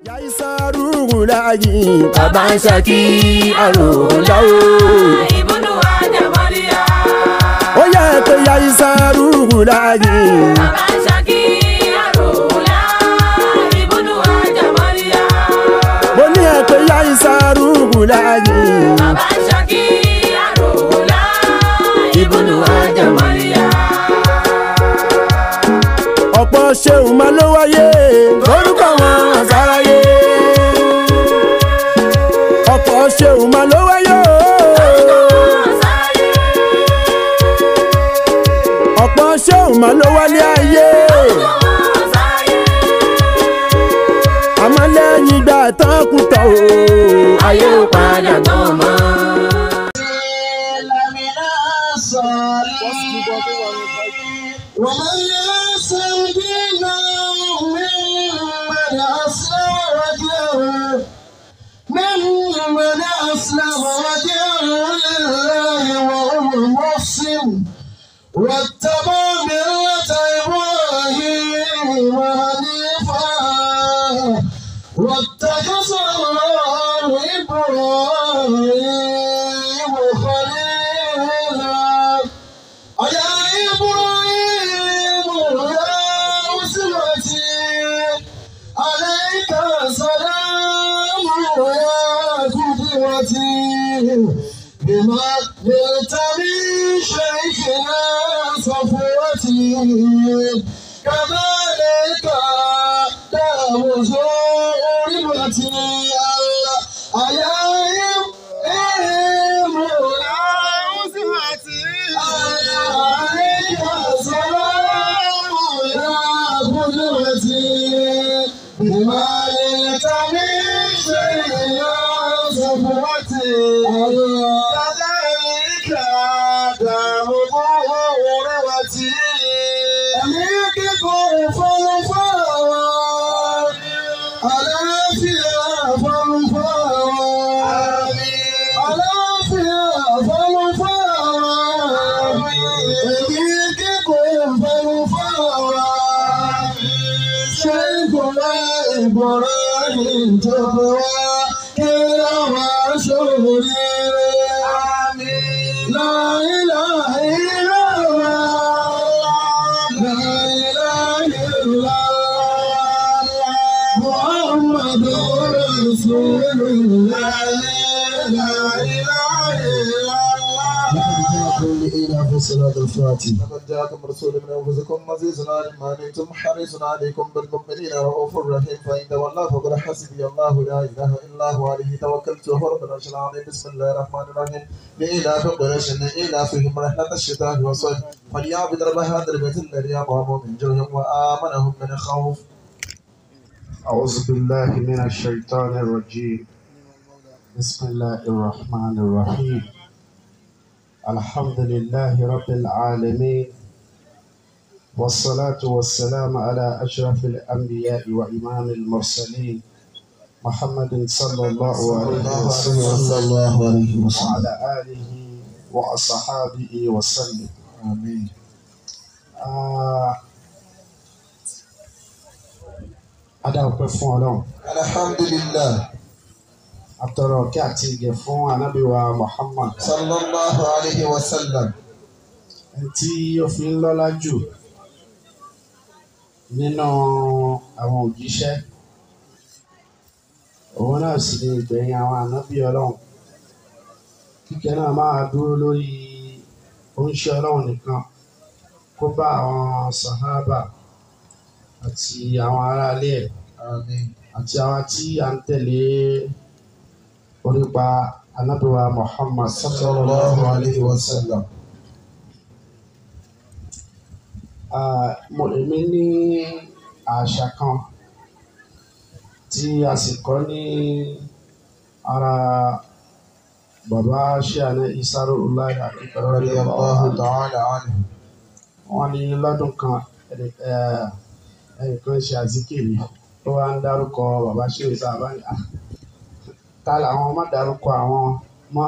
yaisaru wulayi baba ń ṣaki àròlá o. ìbùnú àjàmọ́líyà. ó yẹ pé yaisaru wulayi. bàbá ń ṣàkí àròlá. ìbùnú àjàmọ́líyà. mo ní ẹ pé yaisaru wulayi. bàbá ń ṣàkí àròlá. ìbùnú àjàmọ́líyà. ọ̀pọ̀ ṣeun máa ló wáyé lórúkọ wọn sáráyé. ọ̀pọ̀ ṣeun máa ló wáyé o. ọ̀pọ̀ ṣeun máa ló wálé ayé. àmọ́ lẹ́yìn ìgbà tán kú tán o. ayé ò padà tán mọ́. ومن يسر دينه ممن أسلم وجهه ممن أسلم وجهه لله وهو محسن واتبع ملة إبراهيم حنيفا واتخذ الله إبراهيم خليلا يا إبراهيم يا أسرتي عليك السلام يا قدوتي بما نلت من شيخنا صفوتي كذلك دام زورتي الله يا إبراهيم يا أسرتي عليك السلام يا قدوتي بما نلت من شيخنا صفوتي كذلك دام ظهورتي أميك فلفاوى ألا فيها فلفاوى ألا فيها فلفاوى أميك فلفاوى شيخنا إبراهيم تقوى كلا وشهري لا إله إلا الله لا إله إلا الله محمد رسول الله لا إله إلا الله في صلاة الفاتحة لقد جاءكم رسول من انفسكم عزيز على ما عنتم حريص عليكم بالمؤمنين رؤوف رحيم فان تولوا فقل حسبي الله لا اله الا هو عليه توكلت وهو رب العرش العظيم بسم الله الرحمن الرحيم لإلاف قريش إلافهم رحلة الشتاء والصيف فليعبد رب هذا البيت الذي أطعمهم من جوع وآمنهم من خوف أعوذ بالله من الشيطان الرجيم بسم الله الرحمن الرحيم الحمد لله رب العالمين والصلاة والسلام على أشرف الأنبياء وإمام المرسلين محمد صلى الله عليه وسلم وعلى آله وأصحابه وسلم آمين آه adáwọ̀pẹ́ fún ọlọ́run الحمد لله àtọ̀rọ̀ kí àti ìgẹ̀ fún anábìwa Muhammad صلى الله عليه وسلم ẹni tí ó fi ń lọ́lá jù nínú àwọn òjíṣẹ́ òun náà sì ni ìgbẹ̀yìn àwọn ànábì ọlọ́run kíkẹ́ náà máa dúró lórí oúnṣẹ ọlọ́run nìkan kó bá àwọn sàhábà àti àwọn aráalé ẹ̀ آمين àti àwa tí a ń tẹ̀lé orípa anábìwa Muhammad صلى الله عليه وسلم Ah, mo èmi ní àṣà kan tí a sì kọ́ ní ara bàbá ṣíàní Isaru Ulayi رضي الله تعالى عنه wọ́n ní lọ́dún kan ẹni- eh, ẹnìkan ṣe àzíkìrì tó wá ń dárúkọ bàbá ṣíàní sábà ní à ta làwọn má dárúkọ àwọn mọ́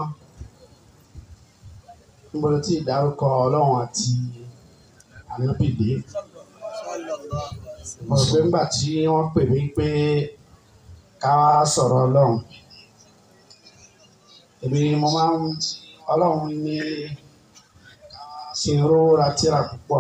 níbo ló ti dárúkọ ọlọ́run àti ànábìdé mo rò pé ńgbà tí wọ́n pè mí pé ká wá sọ̀rọ̀ ọlọ́run èmi mo máa ń ọlọ́run ní kí n rówó ra tíra púpọ̀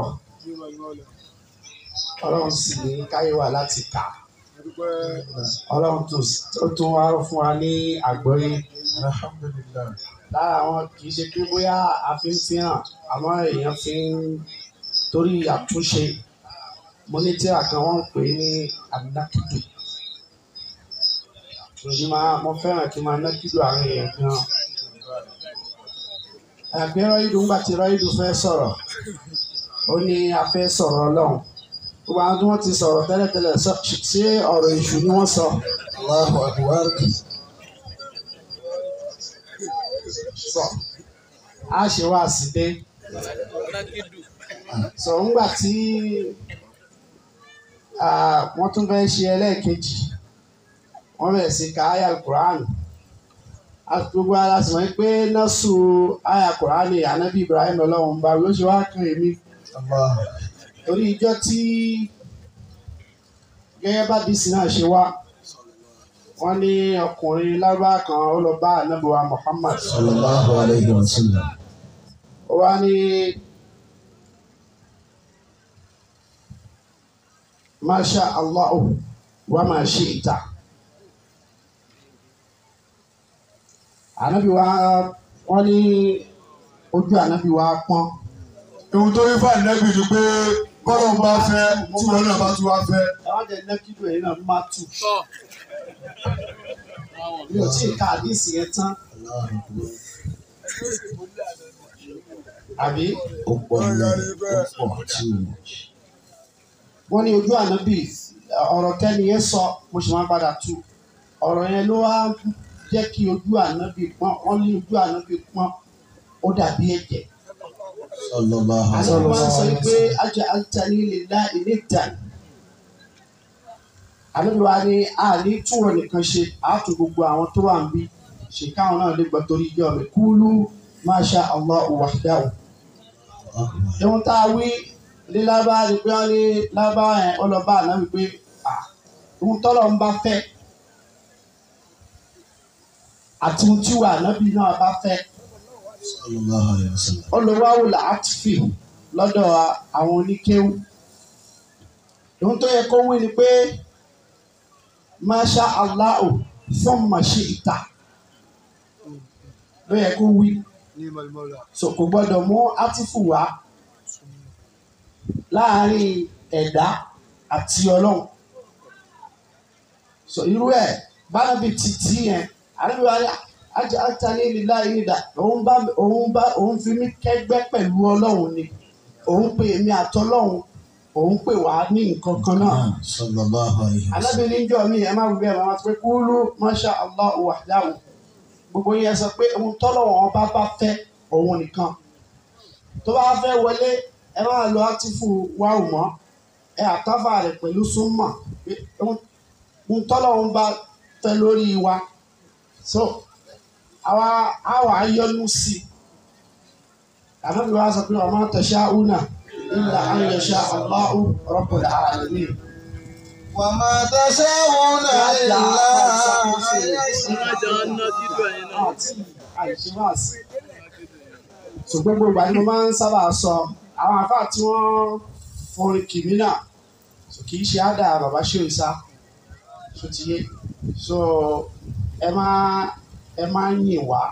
ọlọ́run sì ní káyé wà láti kà ọlọ́run tó tún wá fún wa ní àgbọ́yé alhamdulillah lára àwọn kì í ṣe pé bóyá a fi ń fi hàn àmọ́ èèyàn fi ń torí àtúnṣe mo ní tíra kan wọ́n ń pè é ní anákìdù èyí máa mo fẹ́ràn kí n máa nákìdù àwọn èèyàn gan ẹgbẹ́ rọ́ìdù ńgbà tí rọ́ìdù fẹ́ sọ̀rọ̀ ó ní a fẹ́ sọ̀rọ̀ ọlọ́run gbogbo àwọn tí wọ́n ti sọ̀rọ̀ tẹ́lẹ̀tẹ́lẹ̀ sọ- ṣé ọ̀rọ̀ èṣù ni wọ́n sọ allahu akbar sọ á ṣe wá sí dé sọ ńgbà tí ah, wọ́n tún fẹ́ ṣe ẹlẹ́ẹ̀kejì wọ́n bẹ̀rẹ̀ sí ka aya quran gbogbo ara sì wọ́n pé nọ́ọ̀sù aya quran anabi ibrahim ọlọ́run bá ló ṣe wá kan èmi allah torí ìjọ tí gẹ́gẹ́ bá dìísì náà ṣe wá wọ́n ní ọkùnrin lábá kan ó lọ bá anabi wa muhammad sallallahu alayhi wa sallam ó wá ní masha allahu wa ma shi'ta anabi wa wọ́n ní ojú anabi wa pọ́n ohun tó rí fáìlì lẹ́bi ni pé bọ́lá ń bá fẹ́ tí wọn náà bá tún wá fẹ́. àwọn jẹ nẹkídù ẹ̀yin náà má tù mi ò tí ì ka àdísì yẹn tán àbí ó pọ̀ ní ó pọ̀ tí o mọ̀. wọ́n ní ojú ànábì ọ̀rọ̀ tẹ́ni yẹn sọ mo sì máa padà tu ọ̀rọ̀ yẹn ló wá jẹ́ kí ojú ànábì pọ́n wọ́n ní ojú ànábì pọ́n ó dàbí ẹ̀jẹ̀ sallallahu àti alayhi wọ́n wa máa ń sọ sallam. pé ajá altani lè dá ilé ìtàn ànábì wa ní àní túwọ̀ nìkan ṣe àátú gbogbo àwọn tó wà ń bí ṣe káwọn náà lè gbọ́ torí ìjọ mi kúlú masha Allah wahdahu ohun tá a wí ní lábá ni pé wọ́n ní lábá yẹn ó lọ bá àná wípé à ohun tọ́lọ̀ ń bá fẹ́ àti ohun tí wà nábì náà bá fẹ́ sallallahu alayhi wa sallam. ó lọ wáwò láàtìfì lọ́dọ̀ àwọn oníkéwù ohun tó yẹ kó wí ni pé masha Allah fún màṣẹ ìta ló yẹ kó wí so kò gbọ́dọ̀ mú átífù wá láàárín ẹ̀dá àti ọlọ́run so irú ẹ̀ bánabi títí yẹn àríwá ajá ajálẹ̀ lílá ìrìdà òun bá òun bá òun fi mí kẹ́gbẹ́ pẹ̀lú ọlọ́run ni òun pè mí àtọlọ́run òun pè wá ní nǹkan kan náà sallallahu alayhi wa sallam. alábìnrin jọ mi ẹ má wí bẹ́ẹ̀ máa pé kúlú masha allah wahdahu gbogbo yẹn sọ pé ohun tọ́lọ̀ wọn bá bá fẹ́ òun nìkan tó bá fẹ́ wọlé ẹ máa lo átífù wáwù mọ́ ẹ àtàfà rẹ̀ pẹ̀lú súnmọ̀ pé ohun ohun tọ́lọ̀ wọn bá fẹ́ lórí wa so àwa àwa yọnu sí i ànábi wa sọ pé ọmọ tasha'una illa an yasha Allahu rabbul alamin. وما تشاءون إلا àti àìṣèwàsí. ṣùgbọ́n gbogbo àti mo máa ń sábà sọ àwọn àfáà tí wọ́n forin kìmí náà so kì í ṣe àdá bàbá ṣòyìṣà tó ti yé so ẹ máa ẹ máa ń yìn wá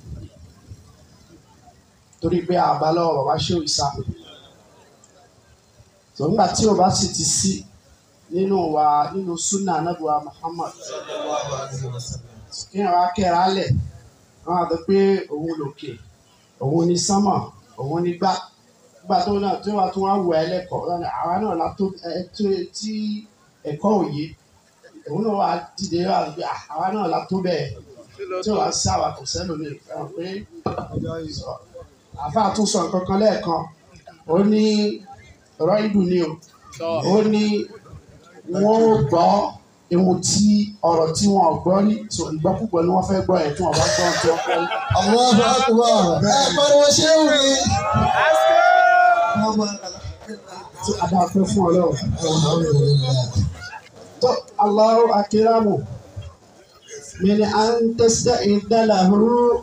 torí pé àbá lọ́wọ́ bàbá ṣòyìṣà tó ńgbà tí o bá sì ti sí nínú wa nínú súnà anábùwà Muhammad kí ẹ wá kẹ́ra lẹ̀ wọ́n á sọ pé òun lòkè òun ní sánmọ̀ òun ní gbá gbà tó náà tí wọ́n tún wá wọ ẹ lẹ́kọ̀ọ́ lọ́nà àwa náà la tó ẹ tó tí ẹ̀kọ́ òye òun náà wà dìde wà gbé àwa náà la tó bẹ́ẹ̀ tí wọ́n á sá wa kò sẹ́nu mi fẹ́ràn pé sọ àfa tún sọ nǹkan kan lẹ́ẹ̀kan ó ní ọ̀rọ̀ ìdùn ni o ó ní wọ́n ó gbọ́ ewu tí ọ̀rọ̀ tí wọ́n ò gbọ́ rí so ìgbọ́kúgbọ́ ni wọ́n fẹ́ gbọ́ ẹ̀ tí wọ́n bá gbọ́ tí wọ́n fẹ́ rí. الله أكبر أكبر وشوي tí a dáa fẹ́ fún ọlọ́run. الحمد لله tó Allahu akiramu من أن تستعد له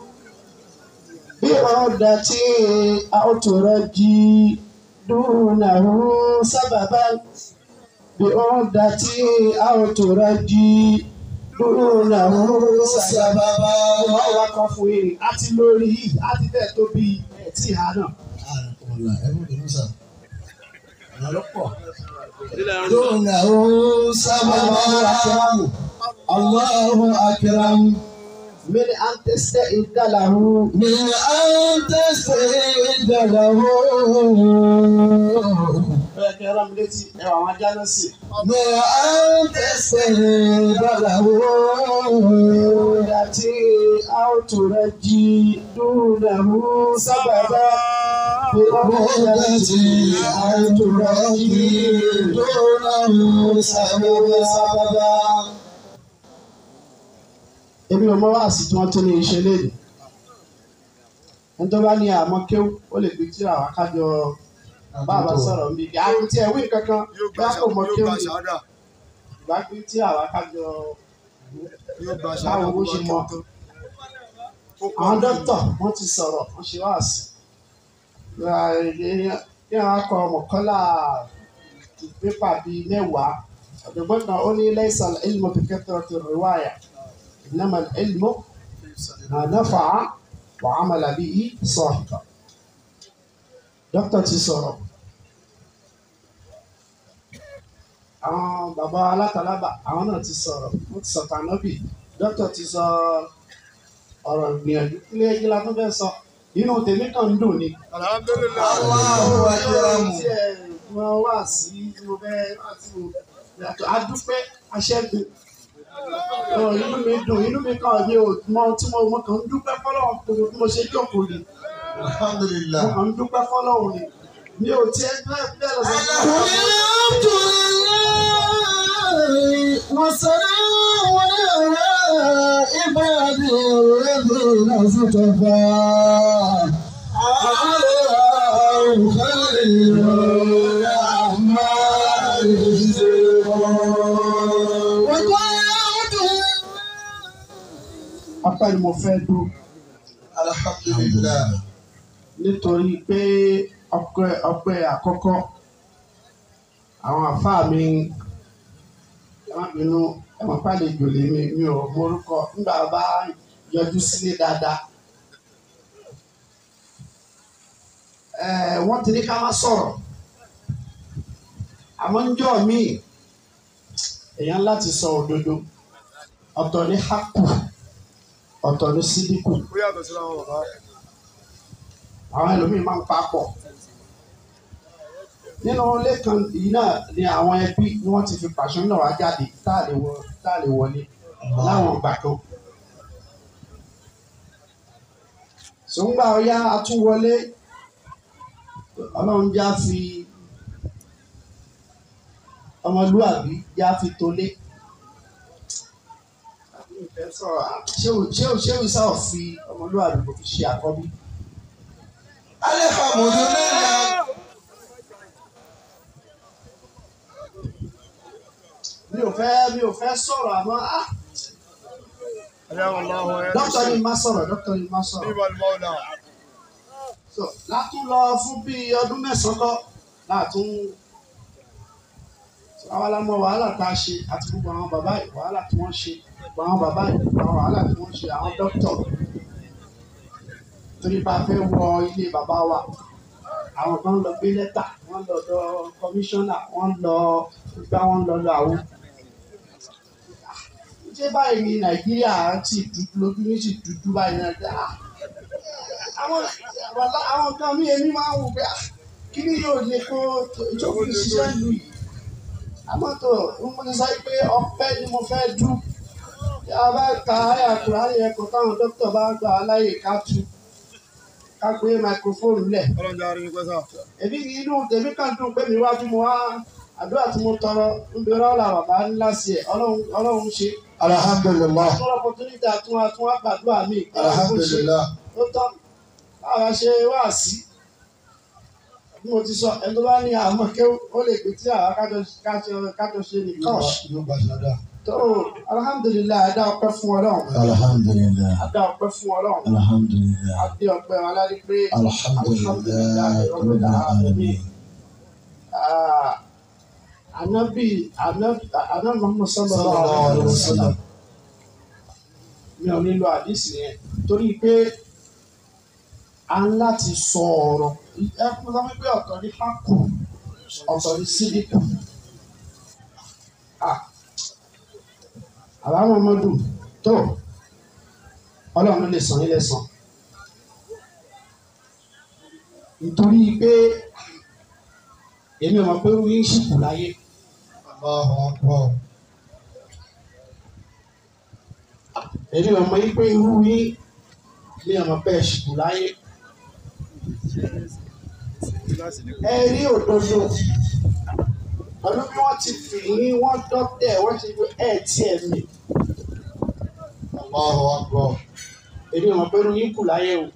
بعدة أو ترجي دونه سببا بعدة أو ترجي دونه سببا wọ́n wá kọ́ fún yìí àti lórí yìí àti bẹ́ẹ̀ tó bí ẹtì ìhà náà. ọ̀la ẹ̀rọ ìlú sà. ọ̀nà ló pọ̀. دونه سببا الله أكرم من أن تستعد له من أن تستعد له bẹ́ẹ̀ kẹ́ rán mi létí ẹwà àwọn ajá náà sì. من أن تستعد له Ìdàtí àwòtúrẹ́jì dúnàmú sábàbá. بردتي أن ترجي دونه سببا Èmi ò mọ wáàsí tí wọ́n tún ní iṣẹ́ léde. Ẹni tó bá ní àmọ́ kéwú, ó lè gbé tí àwọn akájọ bàbá sọ̀rọ̀ ń bí. Àwọn tí ẹ̀ wí kankan bí a kò mọ kéwú ni. Ìgbà gbé tí àwọn akájọ báwo bó ṣe mọ. Àwọn dókítà wọ́n ti sọ̀rọ̀, wọ́n ṣe wáàsí. Kí wọ́n kọ mọ̀kọ́lá pépà bíi mẹ́wàá. Ọ̀dọ̀gbọ́n kan ó ní lẹ́sàn ilmu bi kathrati riwaya. إنما العلم ما نفع وعمل به صاحبه dókítà ti sọ̀rọ̀ àwọn bàbá alátalábà àwọn náà ti sọ̀rọ̀ wọ́n ti sọ̀tà nọ́bì dókítà ti sọ ọ̀rọ̀ ìgbìyànjú kílé ẹgbẹ́ la tó fẹ́ sọ inú tèmi kan ń dùn ni. الله أكرم tí ẹ mọ wá sí tí mo fẹ́ láti mo yàtọ̀ adúpẹ́ aṣẹ́gun Ọ̀, inú mi dùn inú mi kàn mí ò mọ tí mo mo kàn ń dúpẹ́ fọlọ́run kò bí mo ṣe jókòó ni الحمد mo لله kàn ń dúpẹ́ fọlọ́run ni mi ò tiẹ̀ bẹ́ẹ̀ bẹ́ẹ̀ lọ sí الحمد لله وسلام على عبادي الذين اصطفى الله خير الأعمال وقعت apá ni mo fẹ́ dùn الحمد لله nítorí pé ọpẹ́ ọpẹ́ àkọ́kọ́ àwọn àfáà mi ẹ má bínú ẹ má pàlejò lè mi mi ò morúkọ nígbà bá yọjú sílé dáadáa ẹ wọ́n ti ní ká má sọ̀rọ̀ àmọ́ ń jọ́ míì èèyàn láti sọ òdodo ọ̀tọ̀ ní hákù ọ̀tọ̀ ní sídìkù àwọn ẹlòmíín máa ń papọ̀ nínú ilé kan yìí náà ni àwọn ẹbí ni wọ́n ti fi pàṣẹ náà wá jáde tá a lè wọ tá a lè wọlé láwọn ìgbà kan. sòǹgbà ọ̀yá atúwọlé ọlọ́run já fi ọmọlúwàbí já fi tolé. ṣé o ṣé o ṣé o sá ò fi ọmọlúwàbí kò fi ṣe àkọ́bí. الحمد لله mi ò fẹ́ mi ò fẹ́ sọ̀rọ̀ àmọ́ ah dókítà ni má sọ̀rọ̀ dókítà ni má sọ̀rọ̀ so látún lọ fún bíi ọdún mẹ́sàn-án lọ látún so àwa la mọ wàhálà tá a ṣe àti gbogbo àwọn bàbá yìí wàhálà tí wọ́n ṣe gbogbo àwọn bàbá yìí gbogbo àwọn wàhálà tí wọ́n ṣe àwọn dókítà torí bá a fẹ́ wọ ilé bàbá wa àwọn kan lọ gbé lẹ́tà wọ́n lọ lọ kọmíṣánná wọ́n lọ gbá wọ́n lọ lọ àwọn ṣé báyìí ní nàìjíríà ti dúdú lójú ní sì dúdú báyìí náà dá àwọn wàlá àwọn kan mí èmi máa ń wò pé ah, kí ni yóò lè kó ìjókòó ìṣiṣẹ́ ìlú yìí àmọ́ tó mo ti sọ pé ọpẹ́ ni mo fẹ́ dú tí a bá ka àyà kùránì ẹ̀kọ́ táwọn dókítà bá gbà á láyè ká tu ká gbé máikrófóònù lẹ̀ èmi inú tèmi kàn dùn pé mi wá tí mo wá àdúrà tí mo tọrọ ń bẹ rọ́ọ̀lá bàbá ńlá sí ẹ̀ ọlọ́run ọlọ́run ṣe الحمد لله tọrọ opportunity àtún àtún àgbàdúrà mi الحمد لله ó tán báwa ṣe wá sí bí mo ti sọ ẹni tó bá ní àmọ́ kí ó lè gbé tí àwa kájọ kájọ kájọ ṣe ní kọ́ọ̀ṣì yóò gbà ṣáda tó alhamdulilayi adá ọpẹ́ fún Ọlọ́run alhamdulillah adá ọpẹ́ fún Ọlọ́run alhamdulillah adé ọpẹ́ aládé pé alhamdulillah rabbil alamin Ah, anabi anabi anabi Muhammad sallallahu sallallahu alaihi alaihi wasallam wasallam mi ò nílò àdìsí yẹn torí pé a ń láti sọ ọ̀rọ̀ ẹ fún sọ pé ọ̀tọ̀ ní hákù ọ̀tọ̀ ní sídìkù àbáwọn ọmọdún tó ọlọ́run ló lè san ilé san nítorí pé èmi ò mọ̀ pé wíń ṣìkù láyé Allahu akbar èmi ò mọ̀ yí pé irú yín mi ò mọ̀ pé ẹ̀ ṣìkù láyé ẹ rí òdodo pẹ̀lú bí wọ́n ti fi yín wọ́n dọ́tẹ̀ wọ́n ti fi ẹ̀ tí ẹ̀ mi Allahu akbar èmi ò mọ̀ pé irú yín kù láyé o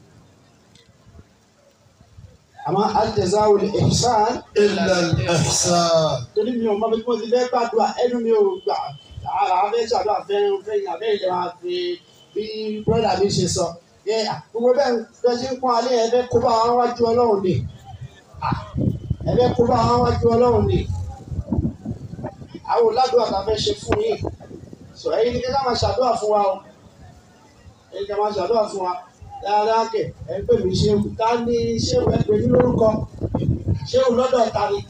àmọ́ al-jazā'u al-ihsān illa al-ihsan torí mi ò mọ̀ bí mo ti fẹ́ gbàdúrà ẹnu mi ò gbà ara fẹ́ ṣàdúrà fẹ́ fẹ́ yàn bẹ́ẹ̀ lè máa fi bí bọ́dà mi ṣe sọ ẹ gbogbo bẹ́ẹ̀ bẹ́ẹ̀ ṣe ń pọ́n alẹ́ ẹ fẹ́ kó bá wọn wájú ọlọ́run ni ẹ fẹ́ kó bá wọn wájú ọlọ́run ni àwọn oládùúgbò àti afẹ́ ṣe fún yín sọ ẹ̀yin ni kí ká máa ṣàdúrà fún wa o ẹ̀yin ká máa ṣàdúrà fún wa dáadáa kẹ ẹ pè mí ṣéwù ká ní ṣéwù ẹ pè mí lórúkọ ṣéwù lọ́dọ̀ ta ni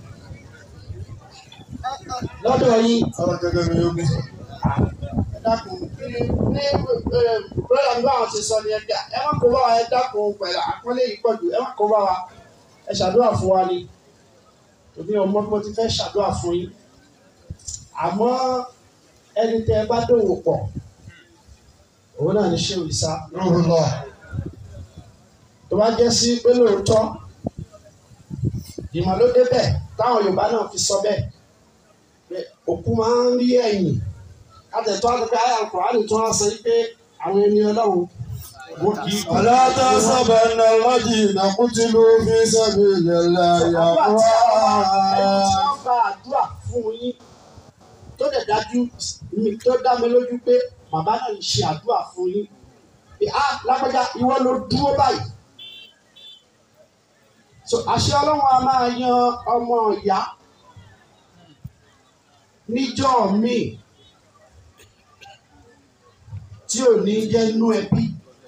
lọ́dọ̀ yín ọ̀rọ̀ gẹ́gẹ́ bí yóò gbé ẹ dákun ní ní bọ́lá ní báwọn ti sọ ni ẹ dá ẹ má kó bá wa ẹ dákun pẹ̀lú àpọ́nlé yìí pọ̀jù ẹ má kó bá wa ẹ ṣàdúrà fún wa ni tòbí ọmọ bí mo ti fẹ́ ṣàdúrà fún yín àmọ́ ẹni tẹ ẹ bá dòwò pọ̀ òun náà ní ṣéwù ìsá Ruhullah tó bá jẹ́ sí pé lóòótọ́ ìmọ̀ ló débẹ̀ táwọn Yorùbá náà fi sọ bẹ́ẹ̀ pé òkú máa ń rí ẹ̀yìn àtẹ̀tọ́ àtẹ̀tẹ̀ ayé àkùránì tó wá sọ pé àwọn ẹni ọlọ́run wọ́n kì í kú. ولا تحسبن الذين قتلوا في سبيل الله àdúrà tí àwọn ẹni tí أموات wọ́n gba àdúrà fún yín tó dẹ̀ dájú mi tó dá mi lójú pé bàbá náà ń ṣe àdúrà fún yín pé á lágbájá ìwọ ló dúró báyìí. so àṣẹ ọlọ́run a máa yan ọmọ ìyá níjọ́ míì tí ò ní jẹ́ inú ẹbí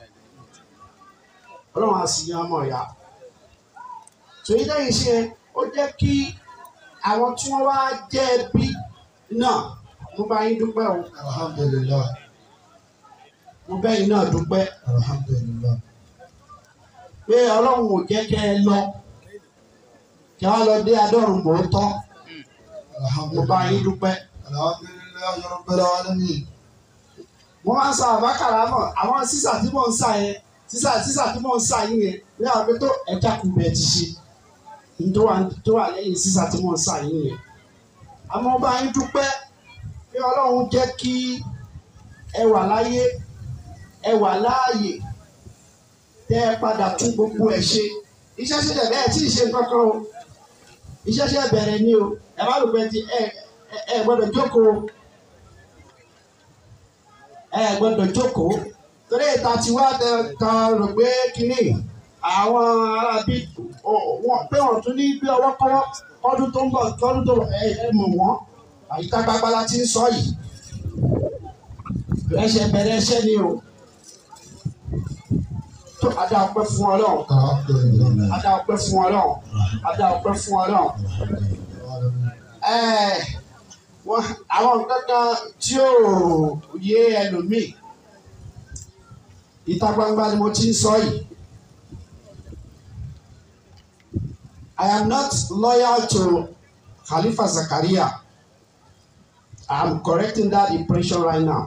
ọlọ́run a sì yan ọmọ ìyá tòyí lẹ́yìn ṣe ó jẹ́ kí àwọn tí wọ́n wá jẹ́ ẹbí náà mo bá yín dúpẹ́ o الحمد لله mo bẹ́ yín náà dúpẹ́ الحمد لله pé ọlọ́run ò jẹ́ kẹ́ ẹ lọ kí wọ́n lọ dé adọ́rùn mọ́tọ́ الحمد mo bá لله yín dúpẹ́. الحمد لله رب العالمين mo máa ń sa àbákàrà mọ̀ àwọn sísà tí mò ń sà yẹn sísà sísà tí mò ń sà yín yẹn ní àwọn pé tó ẹja kù bẹ́ẹ̀ ti ṣe ní tó wà tó wà lẹ́yìn sísà tí mò ń sà yín yẹn. àmọ́ ọba yín dúpẹ́ pé ọlọ́run jẹ́ kí ẹ wà láyé ẹ wà láàyè tẹ́ ẹ padà tún gbogbo ẹ̀ ṣe iṣẹ́ ṣẹlẹ̀ bẹ́ẹ̀ tí ì ṣe kankan o iṣẹ́ ṣẹlẹ̀ bẹ̀rẹ̀ ni o ẹ má lò pé ti ẹ ẹ ẹ gbọ́dọ̀ jókòó ẹ gbọ́dọ̀ jókòó torí ìta tí wá tẹ kan rò pé kínní àwọn arábí wọn pé wọn tún ní bí ọwọ́ kọ́wọ́ kọ́dún tó ń bọ̀ kọ́dún tó ẹ ẹ mọ̀ wọ́n àyíká gbagbala ti ń sọ yìí ẹsẹ̀ bẹ̀rẹ̀ ẹsẹ̀ ni o tó adá ọpẹ́ fún Ọlọ́run الحمد لله adá ọpẹ́ fún Ọlọ́run adá ọpẹ́ fún Ọlọ́run ẹ wọn àwọn nǹkan kan tí ò yé ẹlòmíì ìta gbangba ni mo ti ń sọ yìí I am not loyal to Khalifa Zakaria I am correcting that impression right now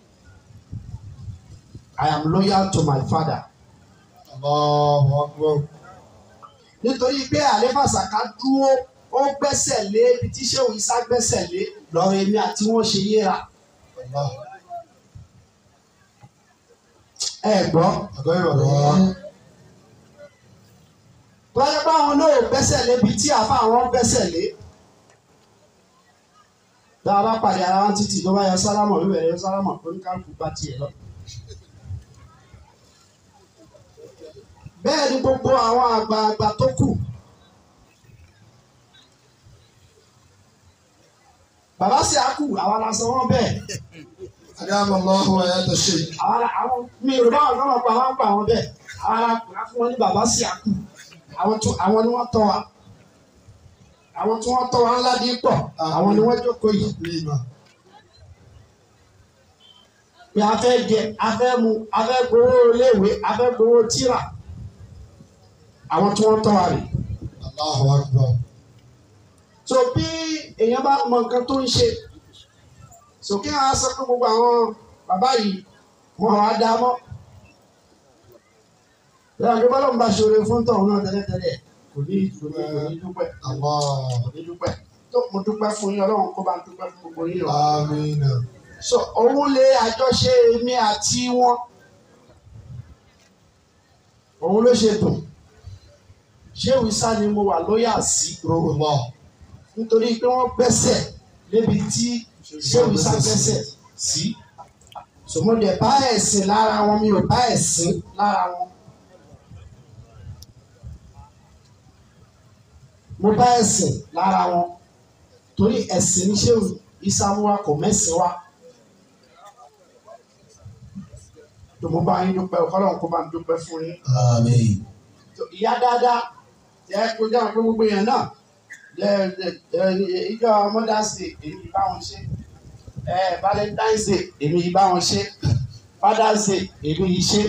I am loyal to my father الله أكبر nítorí pé àlefa Saka dúró ó gbẹ́sẹ̀ lé ibi tí Shehu Isa gbẹ́sẹ̀ lé lọ́rọ̀ èmi àti wọ́n ṣe yéra الله ẹ gbọ́. غير الله Bọ́lá báwọn náà gbẹ́sẹ̀ lé ibi tí àfa àwọn gbẹ́sẹ̀ lé. tá a bá pàdé ara wọn títì tó bá yẹ sálámọ̀ ló bẹ̀rẹ̀ sálámọ̀ oníkálukú bá tiẹ̀ lọ. bẹ́ẹ̀ ni gbogbo àwọn àgbààgbà tó kù bàbá sì á kù àwa la sọ wọ́n bẹ́ẹ̀ أدام الله حياة الشيخ àwa la àwọn mi ò bá wọn lọ́wọ́ pa wọn pa wọn bẹ́ẹ̀ àwa la kù fún wọn ní bàbá sì á kù àwọn tó àwọn ni wọ́n tọ́ wa àwọn tí wọ́n tọ́ wa ńlá dín pọ̀ àwọn ni wọ́n jókòó yìí. ليما pé a fẹ́ jẹ a fẹ́ mu a fẹ́ gbowó iléèwé a fẹ́ gbowó tíra àwọn tí wọ́n tọ́ wa rè. الله أكبر so bí èèyàn bá mọ nǹkan tó ń ṣe sókè á sọ pé gbogbo àwọn bàbá yìí wọn á dá mọ́. bẹ́ẹ̀ ni bọ́lá ń bá ṣòro fún tọ̀hún náà tẹ́lẹ̀tẹ́lẹ̀ kò ní kò ní kò ní dúpẹ́ الله kò ní dúpẹ́ tó mo dúpẹ́ fún yín ọlọ́run kó bá ń dúpẹ́ fún gbogbo yín o. آمين so òun lè àjọṣe èmi àti wọn òun ló ṣe dùn ṣé wíṣà ni mo wà lóyà sí روح الله nítorí pé wọ́n gbẹ́sẹ̀ lébi tí ṣé wíṣà gbẹ́sẹ̀ sí sòmọdé bá ẹ̀sìn lára wọn mi ò bá ẹ̀sìn lára wọn mo bá ẹ̀sìn lára wọn torí ẹ̀sìn ní ṣé ìsàmúwa kò mẹ́sìn wa. tó mo bá yín dúpẹ́ ọ̀kọ́lọ́hún kó bá ń dúpẹ́ fún yín. آمين ìyá dáadáa jẹ́ kó dáhùn pé gbogbo yẹn náà jẹ́ jẹ́ ìjọ mother's day èmi bá wọn ṣe ẹ valentine's day èmi bá wọn ṣe father's day èmi yìí ṣe.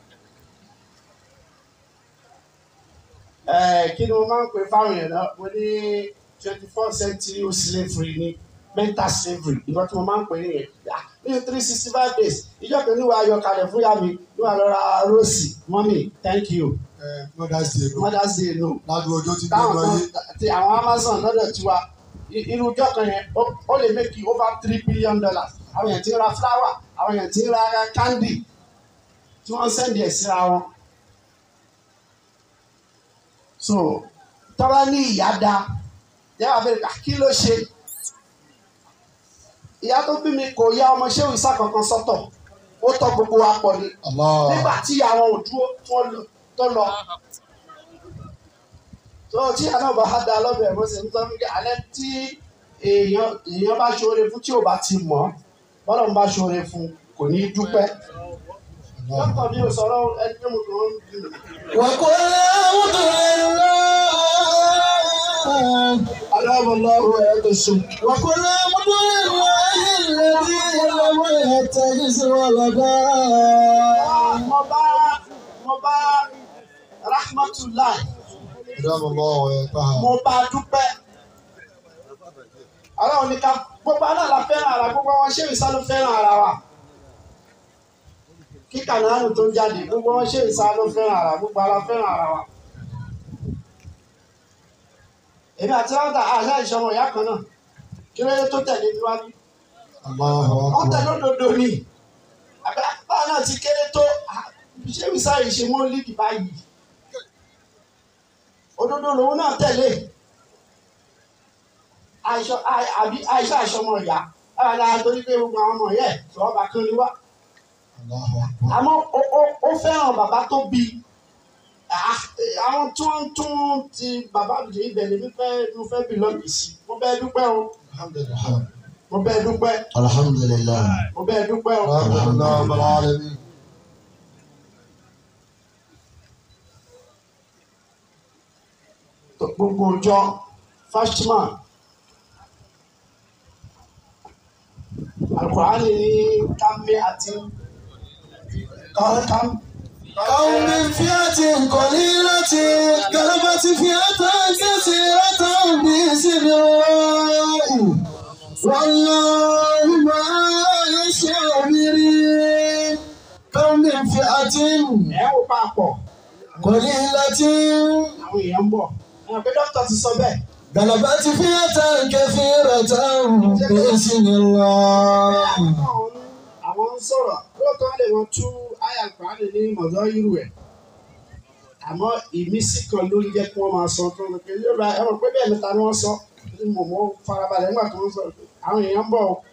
ẹ kí ni mo máa ń pè fáwọn yẹn náà mo ní twenty four century slavery ni mental slavery ìgbà tí mo máa ń pè nìyẹn ní three sixty five days ìjọ kan ní wàá yọ kalẹ̀ fún yá mi ní wàá lọ ra róòsì mọ́mì thank you Mother's Day ló mother's day no ládùn ọjọ́ tí táwọn gbogbo ayé kan ti àwọn amazon lọ́dọ̀ tiwa i- irú ọjọ́ kan yẹn ó- ó lè make you over three billion dollars àwọn èèyàn ti ń ra flower àwọn èèyàn ti ń ra candy tí wọ́n ń sẹ́ndì ẹ̀ síra wọn. so tọ́lá ní ìyá da yàrá bẹ̀rẹ̀ kí ló ṣe ìyá tó bí mi kò yá ọmọ ṣéwì sá kankan sọ́tọ̀ ó tọ́ gbogbo wa pọ̀ ni Allah nígbà tí àwọn ò dúró tó lọ- tó lọ. tó tí àná bá a da lọ́bẹ̀ bó ṣe ń tọ́ nígbà alẹ́ tí èèyàn èèyàn bá ṣoore fún tí ò bá ti mọ̀ bọ́lá ń bá ṣoore fún kò ní í dúpẹ́. dókítà mi ò sọ̀rọ̀ ẹni tó mú kàn ń dùn. وقل الحمد لله aláwọ̀lọ́wọ́ ẹ̀ tó sùn. وقل الحمد لله الذي لم يتخذ ولدا mo bá mo bá rahmatulah أدام الله ويطهر mo bá dúpẹ́. aláwọ̀ ní ká gbogbo aná la fẹ́ràn ara gbogbo wọn ṣé ìsá ló fẹ́ràn ara wa. kí kànáánù tó ń jáde gbogbo wọn ṣé ìsá ló fẹ́ràn ara gbogbo ara fẹ́ràn ara wa. èmi àti ráńtà àṣà ìṣọmọ ìyá kan náà kí ló dé tó tẹ̀lé mi wá bí. الله wọ́n tẹ̀lé أكبر òdodo ni àbẹ́ báwa náà ti kéré tó ah, ṣé ìsá yìí ṣe mọ́ lídìí báyìí. òdodo lòun náà tẹ̀lé àìṣọ àì- àbí àìṣọ àìṣọmọ ìyá ara torí pé gbogbo àwọn ọmọ yẹ sọ̀rọ̀ bá kán ni wá الله أكبر àmọ́ ó- ó- ó fẹ́ràn bàbá tó bí Ah, eh, àwọn tí wọ́n ń tún ti bàbá mi ibẹ̀ ni fífẹ́ mo fẹ́ bí lọ́ọ̀kì sí mo bẹ́ẹ̀ dúpẹ́ o الحمد لله mo bẹ́ẹ̀ dúpẹ́ الحمد لله mo bẹ́ẹ̀ dúpẹ́ o. الحمد لله رب العالمين gbogbo ọjọ́ fashman alukur'ani ní kámi àti kàm كم من فئة قليلة غلبت فئة كثيرة بإذن الله والله مع الصابرين كم من فئة ẹ̀ wò papọ̀ قليلة àwọn èèyàn ń bọ̀ ẹ̀ pé dókítà ti sọ bẹ́ẹ̀ غلبت فئة كثيرة بإذن الله àwọn ń sọ̀rọ̀ lóòótọ́ lè wọ́n tú àyà alukur'ani ní mọ̀tọ́ irú ẹ̀ àmọ́ ìmísí kan ló ń jẹ́ kí wọ́n máa sọ tó ń pè é ẹ mọ̀ pé bẹ́ẹ̀ níta ni wọ́n sọ mo mọ farabalẹ̀ nígbà tó ń sọ àwọn èèyàn ń bọ̀ o.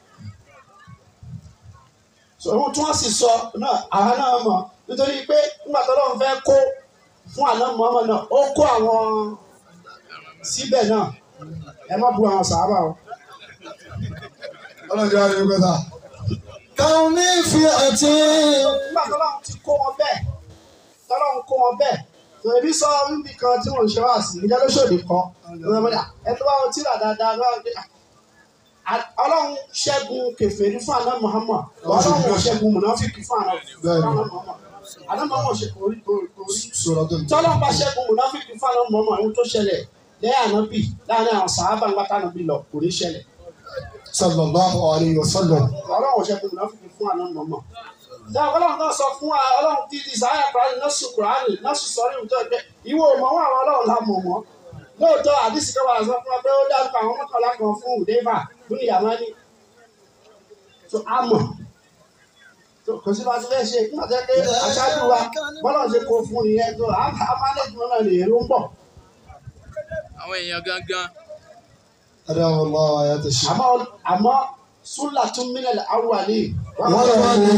sọ ohun tí wọ́n sì sọ náà àwa náà mọ̀ nítorí pé nígbà tó lọ́n fẹ́ kó fún àná mọ́mọ́ náà ó kó àwọn síbẹ̀ náà ẹ má bu àwọn sàábà o. ọlọ́jọ́ ayé gbẹ́ta. káwọn mi fi àti. nígbà tó lọ́n ti kó wọn bẹ́ẹ̀ tó lọ́n kó wọn bẹ́ẹ̀ tó ebi sọ níbi kan tí wọ́n ń ṣe wá sí ìjẹ́ lóṣòdì kan ẹ tó bá wọn tíra dáadáa lọ́wọ́ pé ọlọ́run ṣẹ́gun kèfèrí fún àná Muhammad ọlọ́run ò ṣẹ́gun mùnáfíkì fún àná Muhammad àná Muhammad ṣe kò rí kò rí sọ̀rọ̀ tó ń tẹ̀. tọ́lọ́ bá ṣẹ́gun mùnáfíkì fún àná Muhammad ohun tó ṣẹlẹ̀ lẹ́yìn ànábì láàrin àwọn sàábà ń gbàtà ànábì lọ kò ní ṣẹlẹ̀ sallallahu alayhi wa sallam. ọlọ́run ò ṣẹ́gun mùnáfíkì fún àná Muhammad dáa ọlọ́run náà sọ fún wa ọlọ́run tí ti sáyà kúránì nọ́ọ̀sì kúránì nọ́ọ̀sì sọ́rí ìwúntọ́ ẹgbẹ́ ìwọ ò mọ̀ wọn àwọn ọlọ́run la mọ̀ wọn lóòótọ́ àdìsí kan wà sọ fún wa pé ó dárúkọ àwọn mọ́kànlá kan fún ùdẹ́fà fún ìyàmánì tó a mọ̀ tó kò sí bá ti fẹ́ ṣe nígbà tó yẹ pé aṣáájú wa bọ́lá ṣe kó fún ìyẹn tó a mánéjì wọn náà lè èrò ń bọ̀ àwọn èèyàn gangan adáwọ̀ allah ayé ti ṣe. àmọ́ àmọ́ súlà tún mílẹ̀ awwali wọ́n lọ ní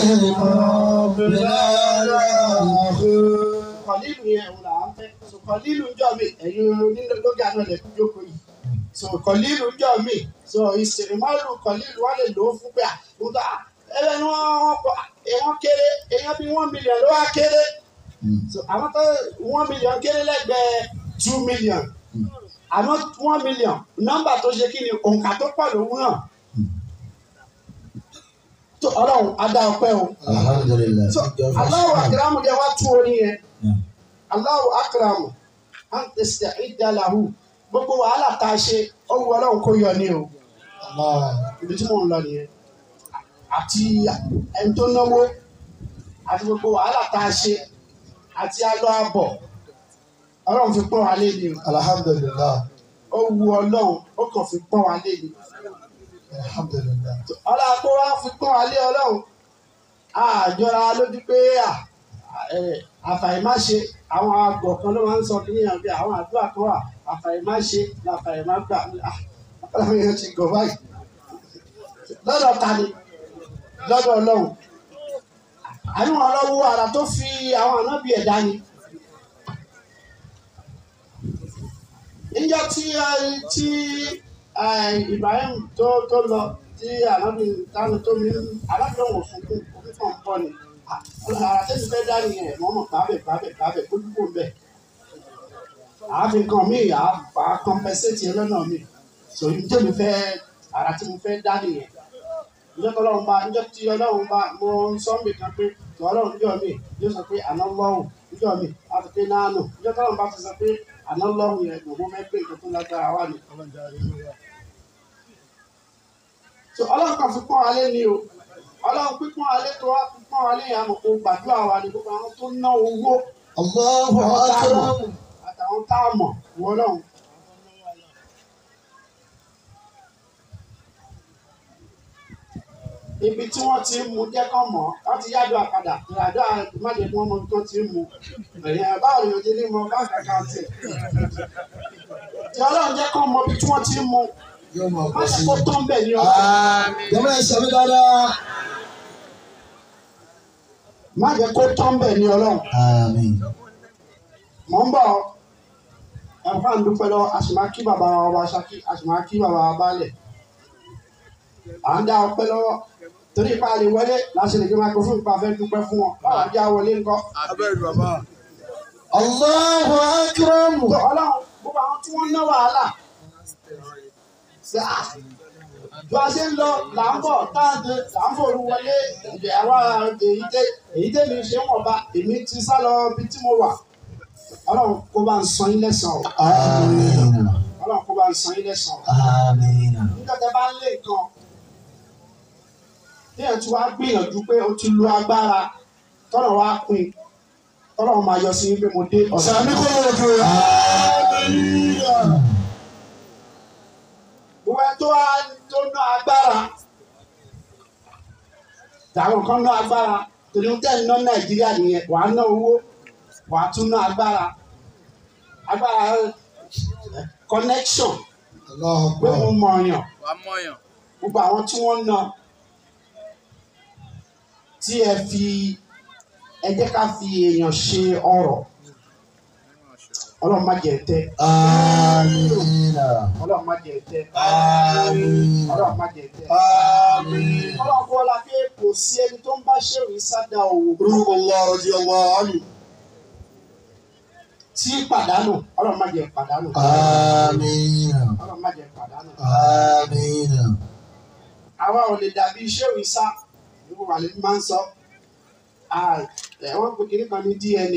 kọ̀lílù yẹn òun là ń fẹ́ so kọ̀lílù ń jọ mi ẹ̀yin onílógà náà lè jókòó yìí so kọ̀lílù ń jọ mi so ìsìnrìmọ́lù kọ̀lílù wọ́n lè lò ó fún pé àkúndà ẹ̀rẹ́ ni wọ́n wọ́n pọ̀ èèyàn kéré èèyàn bíi one million ló wá kéré so àwọn tó one million kéré lẹ́gbẹ̀ẹ́ two million àmọ́ one million nọ́mbà tó ṣe kí ni òǹkà tó pọ̀ lòun náà tó ọlọ́run adá ọpẹ́ o. alhamdulilayi. So, Allahu akram de wa tu orin yẹn. Allahu akram an tasta'idda lahu. Gbogbo wàhálà tá a ṣe, ó wu ọlọ́run kó yọ ní o. Ibi tí mò ń lọ nìyẹn. Àti ẹni tó náwó, àti gbogbo wàhálà tá a ṣe, àti alọ́ àbọ̀. Ọlọ́run fi pọ́n wa lé ni o. alhamdulilayi. Ó wu ọlọ́run, ó kàn fi pọ́n wa lé ni. alhamdulilayi. Ọlá kó wá fi pọ́n wa lé ọlọ́run. Àjọra lójú pé à ẹ, àfàìmáṣe àwọn àgọ̀ kan ló máa ń sọ kí yàn bí àwọn àdúrà kan wà àfàìmáṣe làfàìmágbà Ah, ọlọ́run yẹn ti gọ̀ báyìí. Lọ́dọ̀ ta ni? Lọ́dọ̀ ọlọ́run. Àníwọ̀n ọlọ́wọ́ ara tó fi àwọn ànábì ẹ̀dá ni. Níjọ́ tí ẹ- tí ẹ, Ibrahim tó tó lọ tí ànábì tánu tó mi alábì ọ̀hún sunkún omi kan ń bọ̀ ni. Àrà tẹ́sí fẹ́ dá nìyẹn wọ́n mọ̀ pàbẹ̀ pàbẹ̀ pàbẹ̀ kó dúpọ̀ bẹ̀. Àáfi kan mí à á kọ́mpẹ́sẹ̀tì ẹlọ́nà mi. Sòrí tí mi fẹ́ àrà tí mo fẹ́ dá nìyẹn. Níjọ́ tí ọlọ́run bá níjọ́ tí ọlọ́run bá mo ń sọ mí kan pé tí ọlọ́run níjọ́ mi yóò sọ pé àná lọ́hùn níjọ́ mi á ti pé náànù. Níjọ́ tí ọlọ́run bá ti sọ pé àná lọ́hùn yẹn gbogbo fẹ́ pé nǹkan tó lágbára wà ní. So ọlọ́run kan fi pọ́n wa lé ni o. Ọlọ́run pípọ́n wa lé tó wá pípọ́n wa lé yẹn àmọ̀ kó gbàdúrà wa ni gbogbo àwọn tó ná owó allahu akram. àtàwọn tá a mọ̀ wọ́n lọ́hùn. ibi tí wọ́n ti ń mu jẹ́ kán mọ̀ wọ́n ti yájọ́ àpadà ìrìnàjò májèlé wọn mọ ibi tó ti ń mu ẹ̀yìn báwo ni òjì ní mọ báńkì àkáǹtì tí ọlọ́run jẹ́ kán mọ ibi tí wọ́n ti ń mu yóò máa má bọ̀ ṣe sí. kó tán bẹ̀ ní ọlọ́run jọba ẹ sọ mi dáadáa. má jẹ́ kó tán bẹ̀ ní ọlọ́run àmín. mọ̀ ń bọ̀ ẹ̀fọ́ à ń dúpẹ́ lọ àṣìmákí bàbá wa wa ṣákí àṣìmákí bàbá wa balẹ̀ à ń dá ọpẹ́ lọ́wọ́ torí ipa lè wọlé láti lè gbé microphone pa fẹ́ dúpẹ́ fún wọn báwa já wọlé ńkọ́. allahu akram. tó ọlọ́run gbogbo àwọn tí wọ́n ná wàhálà ṣe à bí a ṣe ń lọ là ń bọ̀ táàdé là ń fòru wọlé ìdè àwa èyí tẹ èyí tẹ mi ṣe ń wọ̀nba èmi ti sá lọ bí tí mo wà ọlọ́run kó bá ń san yín lẹ́sàn-án o àmín. ọlọ́run kó bá ń san yín lẹ́sàn-án o. àmín. nígbà tẹ bá ń lé nǹkan téèyàn tí wàá gbìyànjú pé o ti lu agbára tọ́nà wá pin tọ́nà máa yọ sí pé mo dé ọ̀sán. sàmì kò lè dùn. àmín. gbogbo ẹ tó wá tó ná agbára tàwọn kan ná agbára torí ń tẹ́ ń ná nàìjíríà nìyẹn wàá ná owó wàá tún ná agbára agbára eh, connection Allahu pé Akbar. mo mọ ọyàn wà á mọ̀yàn gbogbo àwọn tí wọ́n ń ná tí ẹ fi ẹ jẹ́ ká fi èèyàn ṣe ọrọ̀ ọlọ́run má jẹ́ tẹ́ Amina. ọlọ́run má jẹ́ tẹ́ Àmín. ọlọ́run má jẹ́ tẹ́ Àmín. ọlọ́run kọ́ la pé kò sí ẹni tó ń bá ṣèwé sádà òwò Orúkọ Allah radiyallahu anhu. tí pàdánù ọlọ́run má jẹ́ pàdánù Amina. ọlọ́run má jẹ́ pàdánù Amina. àwa ò lè dàbí ṣèwé sá nígbà wà lẹ́nu máa ń sọ Ah, ẹ̀ wọ́n pe kiri kan ní DNA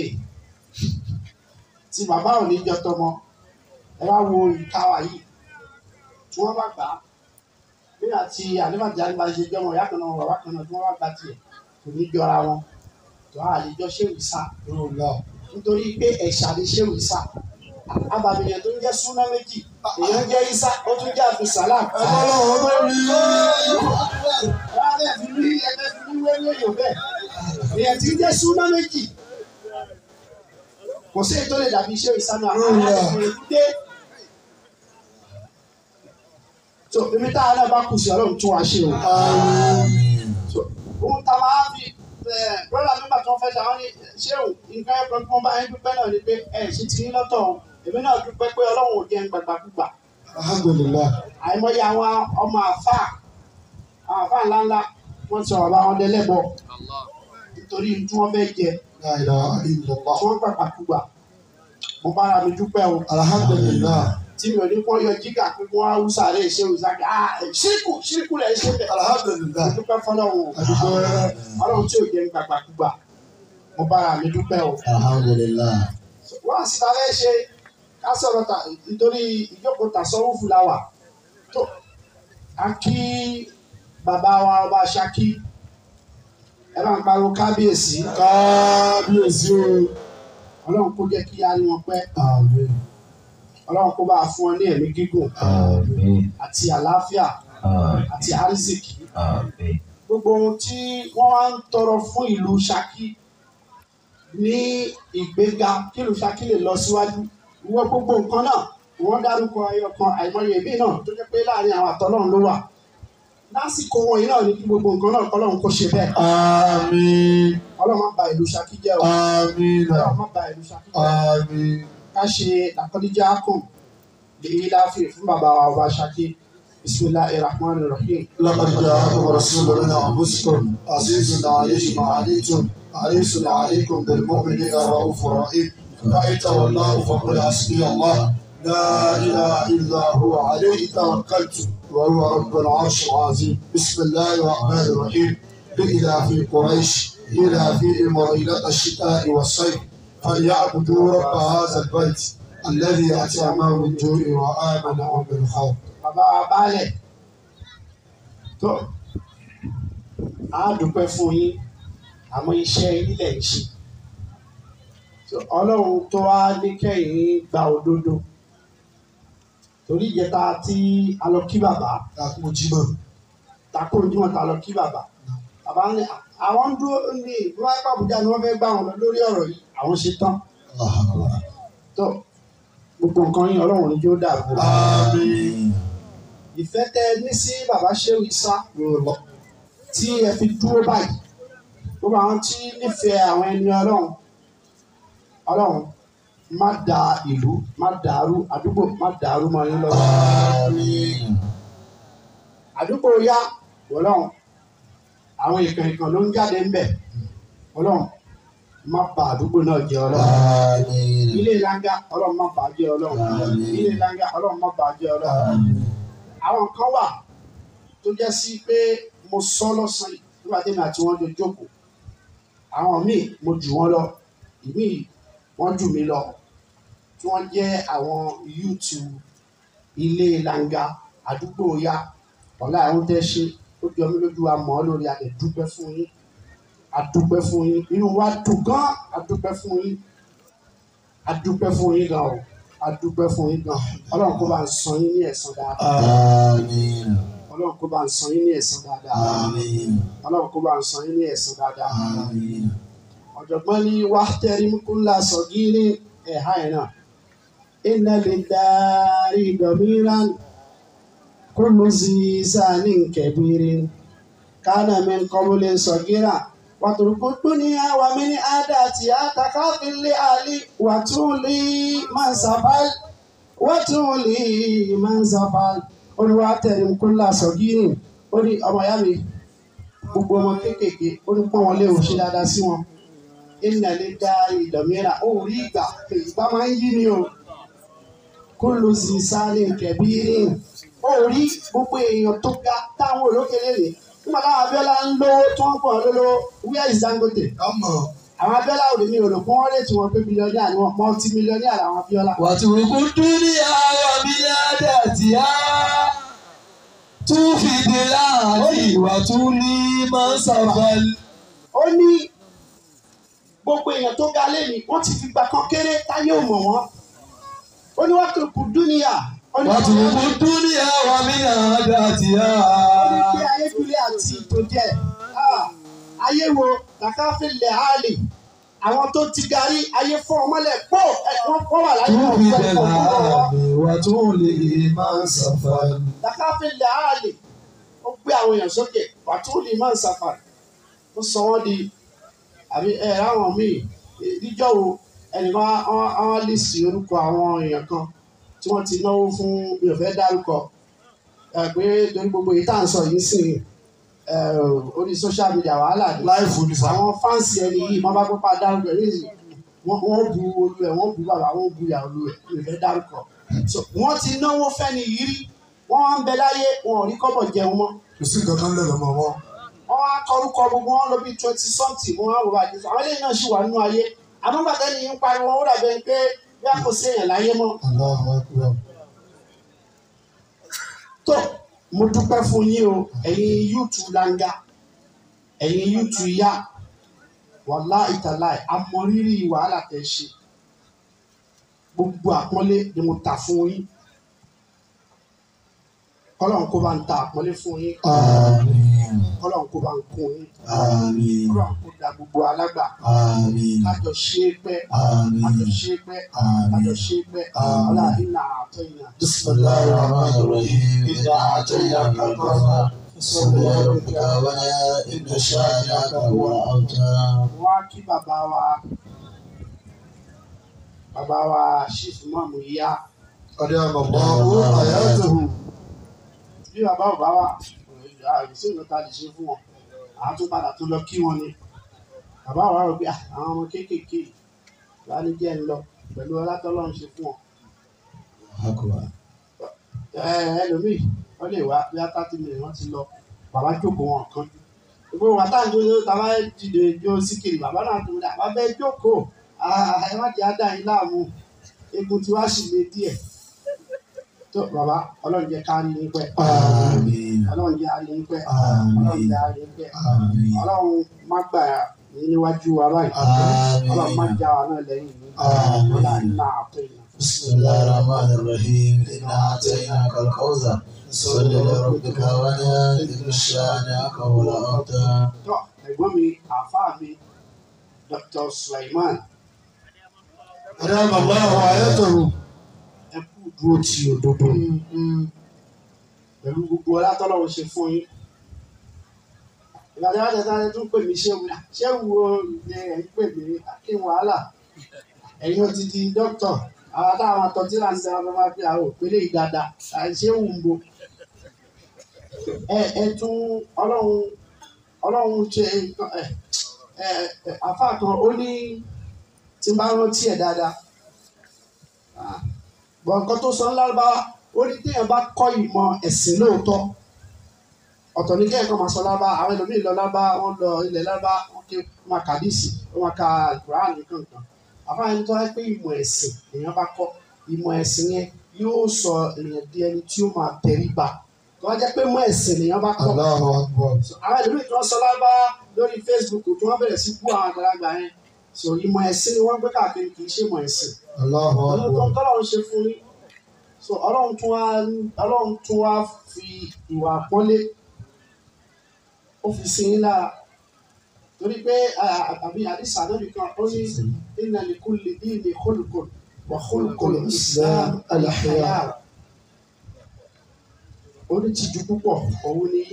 tí bàbá ò ní jọ tọmọ ẹ wá wo ìka wa yìí tí wọ́n bá gbà á bí àti àdébàjẹ́ àdébà ṣe jọmọ ìyá kan náà bàbá kan náà tí wọ́n bá gbà tiẹ̀ kò ní jọra wọn tó a lè jọ ṣèwé sá Orúkọ nítorí pé ẹ̀ṣà lè ṣèwé sá abàmìyàn tó ń jẹ́ súná méjì èèyàn jẹ́ isa ó tún jẹ́ àbùsálàm Ọlọ́run tó rí. Láàrin fi rí ẹgbẹ́ fi rí wẹ́lẹ́ yóò bẹ́ẹ̀. Èèyàn tí ń jẹ́ súná méjì. Kò sí èyí tó lè dàbí iṣẹ́ ìsánú àwọn àgbẹ̀ dé. So ibi táwọn náà bá kù sí ọlọ́run tún wá ṣe o. Àmín. So ohun tá a máa fi brọ́dà nígbà tí wọ́n fẹ́ ṣe àwọn ní ṣé o nǹkan ẹ̀kọ́ tí wọ́n bá yín dúpẹ́ náà ni pé ẹ̀ ṣe ti ní lọ́tọ̀ o. Èmi náà dúpẹ́ pé ọlọ́run ò jẹ́ gbàgbàkúgbà. Alhamdulillah. Àìmọye àwọn ọmọ àfáà àwọn àfáà ńláńlá wọ́n ti sọ̀rọ̀ bá wọn dẹ́lẹ́bọ̀ Allah nítorí tí wọ́n fẹ́ jẹ La ilaha tí illallah. wọ́n gbàgbàkúgbà. Mo bára mi dúpẹ́ o. Alhamdulillah. tí mi ò ní kọ́ yọ jígà pé kí wọ́n á wúsà lè ṣe òsàkè ah ṣíríkù ṣíríkù lẹ̀ ṣe bẹ̀. Alhamdulillah. mo dúpẹ́ fọlọ́run o Adúgbò ọlọ́run tí ò jẹ́ ń gbàgbàkúgbà mo bára mi dúpẹ́ o. Alhamdulillah. wọ́n sì ta fẹ́ ṣe ká sọ̀rọ̀ ta nítorí ìjókòó tàṣọ́wọ́ fúláwà tó a kí bàbá wa ọba Ṣakí ẹ bá ń pariwo kábíyèsí Kábíyèsí o. ọlọ́run kó jẹ́ kí a rí wọn pẹ́ Àmín. ọlọ́run kó bá a fún wọn ní ẹ̀mí gígùn Àmín. àti àlàáfíà Àmín. àti àrísìkì. Àmín. gbogbo ohun tí wọ́n wá ń tọrọ fún ìlú Ṣakí ní ìgbéga kí ìlú Ṣakí lè lọ síwájú ìwọ gbogbo nǹkan náà wọ́n dárúkọ ẹyọ kan àìmọye ìbí náà tó jẹ́ pé láàrin àwọn àtọ́lọ́run ló wà lásìkò wọ̀nyí náà ní kí gbogbo nǹkan náà kọ́lọ́run kó ṣe bẹ́ẹ̀ Àmín. ọlọ́run má ba ìlú Ṣakí jẹ́ o Àmín. ọlọ́run má ba ìlú Ṣakí jẹ́ Àmín. ká ṣe àkọ́díjà kùn lèyí láàfin fún bàbá wa ọba Ṣakí bismillahir rahmanir rahim. لقد جاءكم رسول من انفسكم عزيز عليه ما عليتم حريص عليكم بالمؤمنين رؤوف رحيم فإن تولوا فقل حسبي الله لا إله إلا هو عليه توكلت وهو رب العرش العظيم بسم الله الرحمن الرحيم إلى في قريش إلى في مريلة الشتاء والصيف فليعبدوا رب هذا البيت الذي أتعمى من جوع وآمنهم من خوف bàbá wa baálẹ̀ tó a dúpẹ́ fún yín àmọ́ iṣẹ́ ilẹ̀ ń ṣe So, ọlọ́run tó wá ní kẹ́yìn gba òdodo torí ìjẹta tí a lọ kí bàbá Takmo Jimoh. takò ojúmọ̀ ta lọ kí bàbá bàbá ní àwọn ń dúró ní ìdúrà ẹ̀kọ́ àbújá ni wọ́n fẹ́ gbà wọn lọ lórí ọ̀rọ̀ yìí àwọn ṣe tán tó gbogbo nǹkan yín ọlọ́run ní jó dàbò Àmín. ìfẹ́ tẹ ẹ ní sí bàbá ṣéwì sá tí ẹ fi dúró báyìí gbogbo àwọn tí nífẹ̀ẹ́ àwọn ẹni ọlọ́run ọlọ́run má da ìlú má dàrú àdúgbò má dàrú mọ́ yín lọ́wọ́ Àmín. àdúgbò yá ọlọ́run àwọn ìkàn ìkàn ló ń jáde ń bẹ̀ ọlọ́run má bà àdúgbò náà jẹ́ ọlọ́run Àmín. ilé langa ọlọ́run má bà á jẹ́ ọlọ́run Àmín. ilé langa ọlọ́run má bà á jẹ́ ọlọ́run Àmín. àwọn kan wà tó jẹ́ sí pé mo sọ lọ́sàn yìí nígbà tí mi àti wọn jọ jókòó àwọn míì mo jù wọ́n lọ ìmíì wọ́n jù mí lọ tí wọ́n jẹ́ àwọn yúùtù ilé langa àdúgbò ya ọ̀la àwọn tẹ́ ṣe ó jọ mí lójú wa mọ̀ ọ́ lórí adẹ̀ dúpẹ́ fún yín adúpẹ́ fún yín inú wa dùn gan adúpẹ́ fún yín adúpẹ́ fún yín gan o adúpẹ́ fún yín gan ọlọ́run kó bá ń san yín ní ẹ̀san dáadáa Àmín. ọlọ́run kó bá ń san yín ní ẹ̀san dáadáa Àmín. ọlọ́run kó bá ń san yín ní ẹ̀san dáadáa Àmín. ọ̀jọ̀gbọ́n ní wàhtẹ́rìm kúnlá sọ̀gírí ẹ̀há ẹ̀ náà iná lè darí dọ̀míran كل ذي سان كبير كان من قبل صغيرا واترك الدنيا ومن عاداتها تكافل لآلي وتولي من سفل وتولي من سفل olùwàtẹ̀rìm kúlà sọ̀gírìn ó ní ọmọ ìyá mi gbogbo ọmọ kéékèèké ó ní pọ́n wọn lé òun ṣe dáadáa sí wọn ìnà lè dá ìdọ̀míra ó rí ìgbà ìgbà máa ń yí ni o kó ló sì sáré kẹ̀bírìn ó rí gbogbo èèyàn tó ga táwọn olókèlè rè nígbà táwọn Abíọ́lá ń lówó tí wọ́n pọ̀ lólówó where is Dangote ọmọ àwọn Abíọ́lá òde mi ò rò pé wọ́n lè tí wọ́n pé mílíọ̀nìà ni wọ́n mọ́tí mílíọ̀nìà làwọn Abíọ́lá. wàtúrùkú dúníà wà mí ládàtìá tún fìdí láàrin wàtúní máa ń sàfàlì. ó ní gbogbo èèyàn tó ga lẹ́yìn wọ́n ti fi gbà kan kéré táyé ò mọ̀ wọ́n ó ní wọ́n tó kù dúníyà ó ní wàtúrùkú dúníà wà mí ládàtìá. ó ní kí ayédúlé àti ìtòjẹ ah, ayé wo làkàfẹ́lẹ̀ àlè àwọn tó ti garí ayé fún ọmọlẹ̀ pọ̀ ẹ̀ wọ́n kọ́ wà láyé tún wọn fìdí fẹ́ kọ́ wọ́n láàrin wàtúní máa ń sàfàlì. làkàfẹ́lẹ̀ àlè ó gbé àwọn èèyàn sókè wàtúùlì máa ń sàfà ó sọ wọ́n di àbí ẹ ráwọn míì níjọ́ wo ẹnìkan àwọn lísì orúkọ àwọn èèyàn kan tí wọ́n ti náwó fún mi ò fẹ́ dárúkọ ẹ pé torí gbogbo èyí tá à ń sọ yìí sìn ẹ orí social media wàhálà ni láìfù ní sá. àwọn fáǹsì ẹni yìí wọ́n bá pápá dárúkọ yìí sì wọ́n wọ́n bu olú ẹ̀ wọ́n bu bàbá wọ́n bu ìyá olú ẹ̀ mi ò fẹ́ dárúkọ so wọ́n ti náwó fẹ́ni yìí rí wọ́n wá ń bẹ láyé wọn ò rí kọ́bọ̀ jẹun mọ́ kò sí nǹkan kan lẹ́nu ọmọ wọn. wọ́n wá kọrúkọ gbogbo wọn lọ bí twenty something wọ́n wá wò bá jù àwọn eléyìí náà sì wà nínú ayé àmọ́gbàtà ni yín pariwo ó dàbẹ̀ pé bí a kò sí èèyàn láyé mọ́ Allahu Akbar. tó mo dúpẹ́ fún yín o ẹ̀yin yúùtù langa ẹ̀yin yúùtù yá wàlá ìtàláì amọ̀rírì wàhálà tẹ̀ ṣe gbogbo àpọ́nlé ni mo ta fún yín kọ́lọ́n kó bá ń ta àpọ́nlé fún yín Àmín. kọ́lọ́n kó bá ń kún yín Àmín. kọ́lọ́n kó da gbogbo alágbà Àmín. kájọ ṣe é pẹ́ Àmín. kájọ ṣe é pẹ́ kájọ ṣe é pẹ́ Àmín. ọlá iná àtọ́ iná. بسم الله الرحمن الرحيم إنا أعطيناك الكوثر صل لربك ولا إن شانئك هو الأبتر wọ́n á kí bàbá wa bàbá wa ṣífù mọ́mù yá أدام الله حياته bí bàbá ò bá wà àìsí ìlú ta lè ṣe fún wọn àwọn tó padà tó lọ kí wọn ni bàbá wa rò pé "Ah, àwọn ọmọ kéékèèké wà ní jẹ́ ń lọ pẹ̀lú ọlátọ́lọ́ ń ṣe fún wọn. أكبر ẹ ẹlòmíì wọ́n lè wá bí átá tí mi wọ́n ti lọ bàbá jókòó wọn kan gbogbo wa tá à ń jó tàbá dìde jó síkìrì bàbá náà tó dà bàbá ẹ jókòó Ah, ẹ má jẹ́ àdá yín láàmú egun tí wàá sì lé díẹ̀ tó bàbá ọlọ́run jẹ́ ká rí yín pẹ́ آمين ọlọ́run jẹ́ àrí yín pẹ́ Àmín. ọlọ́run jẹ́ àrí yín pẹ́ آمين ọlọ́run má gbà yín níwájú wa báyìí ọlọ́run má آمين já wa náà lẹ́yìn yín Àmín. ọlọ́run náà àtọ́ yìí. بسم الله الرحمن الرحيم إنا أعطيناك الكوثر صل لربك ولا إن شانئك هو الأبتر tọ́ ẹ̀gbọ́n mi àáfàá mi Dr. Sulaiman أدام الله حياته ẹ kú dúró ti òdodo pẹ̀lú gbogbo ọlátọ́lọ́wọ́ ṣe fún yín. ìgbàdí wàá tẹ̀sán ẹ tún pè mí ṣéwu náà ṣéwu o ni ẹ̀ ń pè mí kí n wàhálà ẹ̀yin ó ti di dókítọ̀ àwọn táwọn àtọ́jú là ń sẹ́wọ́n máa fi àwọn òpèlè yìí dáadáa ṣéwu ń bo. ẹ ẹ tún ọlọ́run ọlọ́run ṣe nǹkan ẹ ẹ ẹ àfáà kan ó ní tí n bá rántí ẹ̀ dáadáa bọ̀ nǹkan tó sọ ńlá bá ó ní téèyàn bá kọ́ ìmọ̀ ẹ̀sìn lóòótọ́ ọ̀tọ̀ ní kéèyàn kan máa sọ lábá àwọn ẹlòmíì lọ lábá wọn lọ ilẹ̀ lábá wọn ké wọn máa kàdísì wọn máa ka Quran nìkan kan àfáà ẹni tó wáyé pé ìmọ̀ ẹ̀sìn èèyàn bá kọ́ ìmọ̀ ẹ̀sìn yẹn yóò sọ èèyàn di ẹni tí ó máa tẹríba tó wá jẹ́ pé ìmọ̀ ẹ̀sìn èèyàn bá kọ́ الله أكبر àwọn ẹlòmíì tí wọ́n sọ lábá lórí Facebook tí wọ́n bẹ̀rẹ̀ sí bú àwọn àgbàlagbà yẹn so ìmọ̀ ẹ̀sìn ni wọ́n gbé káàkiri kì í ṣe ìmọ̀ ẹ̀sìn الله ọlọ́run أكبر tọ́lọ́run ṣe fún yín so ọlọ́run tún wá ọlọ́run tún wá fi ìwà àpọ́nlé ó fi sí yín lára torí pé àbí àdìsá lórí kan ó ní inna li kulli dini khulqun wa khulqul islam al-haya onítìjú púpọ̀ òun ni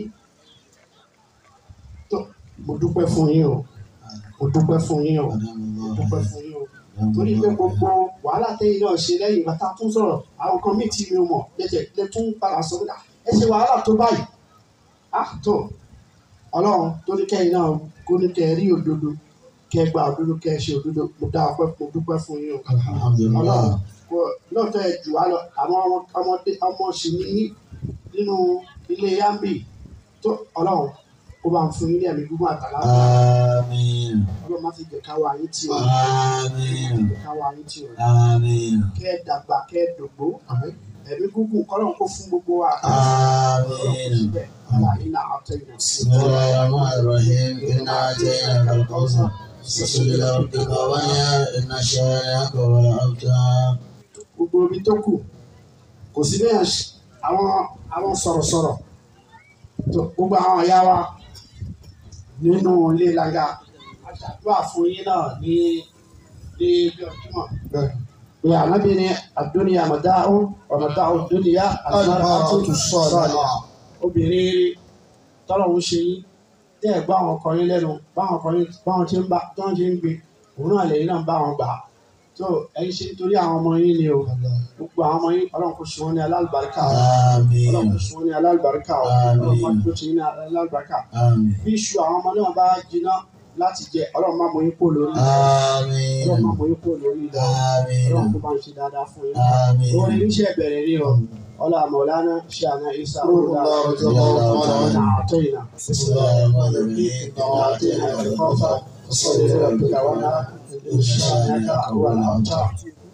tó mo dúpẹ́ fún yín o mo dúpẹ́ fún yín o mo dúpẹ́ fún yín o torí pé gbogbo wàhálà tẹ́yìn náà ṣe lẹ́yìn ìgbà tá a tún sọ̀rọ̀ àwọn kan mí tí mi ò mọ̀ lẹ́jẹ̀ lẹ́ tún padà sọ pé ẹ ṣe wàhálà tó báyìí á tó ọlọ́run tó ní kẹ́yìn náà kó ní kẹ́ ẹ rí òdodo kẹ́ ẹ gba òdodo kẹ́ ẹ ṣe òdodo mo dá ọpẹ́ mo dúpẹ́ fún yín o ọlọ́run kò lóòótọ́ ẹ jù wá lọ àwọn ọmọ- ọmọdé ọmọ sì ní yín nínú ilé yambi tó ọlọ́run kó bá ń fún yín ní ẹ̀mí gbígbó àtàlà Àmín. ọlọ́run má fi jẹ̀ká wa yín tì o Àmín. jẹ̀ká wa yín tì o Àmín. kẹ́ ẹ dàgbà kẹ́ ẹ dògbó ẹ̀mí gúngùn kọ́lọ́run kó fún gbogbo wa Àmín. síbẹ̀ aláìní náà àtẹ ìrìn sí بسم الله الرحمن الرحيم إنا أتيناك الكوثر فصل لربك وانحر إن شانئك هو الأبتر gbogbo ibi tó kù kò sí bẹ́ẹ̀ ṣe- àwọn àwọn sọ̀rọ̀sọ̀rọ̀ tó gbogbo àwọn ọ̀yá wa nínú ilé laga aṣàdúrà fún yín náà ní ní bí ọdúnmọ̀ pé ànábì ní àdúnyà àmọ̀dáhùn ọ̀mọ̀dáhùn dúnìyà àtúnṣe sọ̀rọ̀ obìnrin tọ́lọ̀ ń ṣe yín tẹ́ ẹ̀ gbọ́ àwọn ọkọ yín lẹ́nu báwọn ọkọ yín báwọn ṣe ń bá báwọn ṣe ń gbé òun náà lẹ́yìn náà ń bá wọn gbà á tó ẹ̀yin ṣe nítorí àwọn ọmọ yín ni o gbogbo àwọn ọmọ yín ọlọ́run kò ṣe wọ́n ní alálùbáríkà o ọlọ́run آمين kò ṣe wọ́n ní alálùbáríkà o Àmín. ọlọ́run kò ṣe wọ́n ní alálùbáríkà آمين bí iṣu àwọn ọmọ náà bá jiná láti jẹ ọlọ́run má mọ yín kó lórí ọlọ́run má آمين mọ yín kó lórí ilẹ̀ ọlọ́run kó آمين bá ń ṣe dáadáa fún yín آمين orin iṣẹ́ bẹ̀rẹ̀ ní o ọlá mọ̀lánà ṣe àná isa ọlá رضي الله تعالى ọ̀nà عنه. àtọ̀yìnà بسم الله الرحمن الرحيم إنا أعطيناك الكوثر فصل لربك وانحر إن شانئك هو الأبتر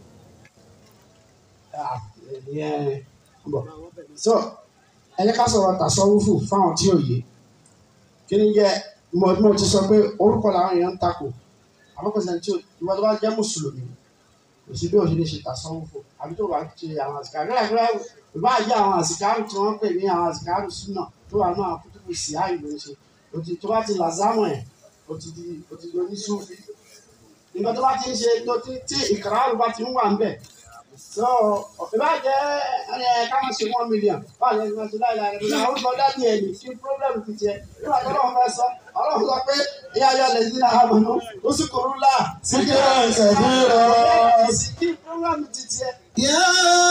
so ẹ jẹ́ ká sọ̀rọ̀ tàṣọ́wúfù fáwọn tí ò yé kí ni jẹ́ mo mo ti sọ pé orúkọ làwọn èèyàn ń takò àbọ̀kọ̀sẹ̀ tí ìwọ tó bá jẹ́ mùsùlùmí kò sí bí o ṣe lè ṣe tàṣọ́wúfù àbí tó bá ṣe àwọn àsìkárù rẹ̀ ìbá jẹ́ àwọn àsìkárù tí wọ́n pè ní àwọn àsìkárù súnà tó wà náà kútùkù sí àyè ló ń ṣe o ti tó bá ti làzámọ̀ ẹ̀ o ti di o ti di oníṣúfì nígbà tó bá ti ń ṣe tó ti tí ìkàràrù bá ti ń wà ń bẹ̀ so ìbá jẹ́ ẹ káwọn ṣe one million báwo ni wọ́n ti láì láì rẹ̀ àwọn orúkọ dání ẹ̀ ní kí problem ti tiẹ̀ nígbà tó lọ́wọ́ fẹ́ sọ ọlọ́run sọ pé ìyá ayọ̀ lè dín náà àmọ́nú ó sì kúrú là Síkírà kẹ̀bírà. kí problem ti tiẹ̀ يا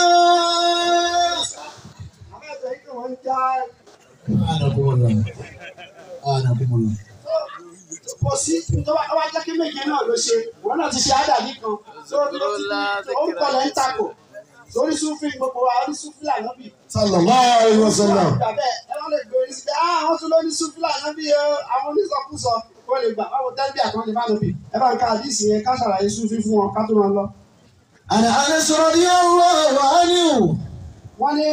àwọn ẹ̀jẹ̀ yìí kò wọ́n já أنكم الله أنكم الله kò sí tó bá wá jẹ́ kí méje náà ló ṣe wọn náà ti ṣe àdàdí kan so ló ti ó ń kọlẹ̀ ń takò sórí súnfìn gbogbo wa orí súnfìn ànábì sallallahu alayhi wa sallam. bẹ́ẹ̀ ẹ wọ́n lè gbé orí sí pé ah àwọn tún lórí súnfìn ànábì o àwọn onísọkúsọ kó lè gbà báwo tẹ́lifí àkànlè bá lóbi ẹ bá ń ka àdìsí yẹn ká ṣàlàyé súnfìn fún wọn ká tó máa lọ. عن أنس رضي الله عنه wọ́n ní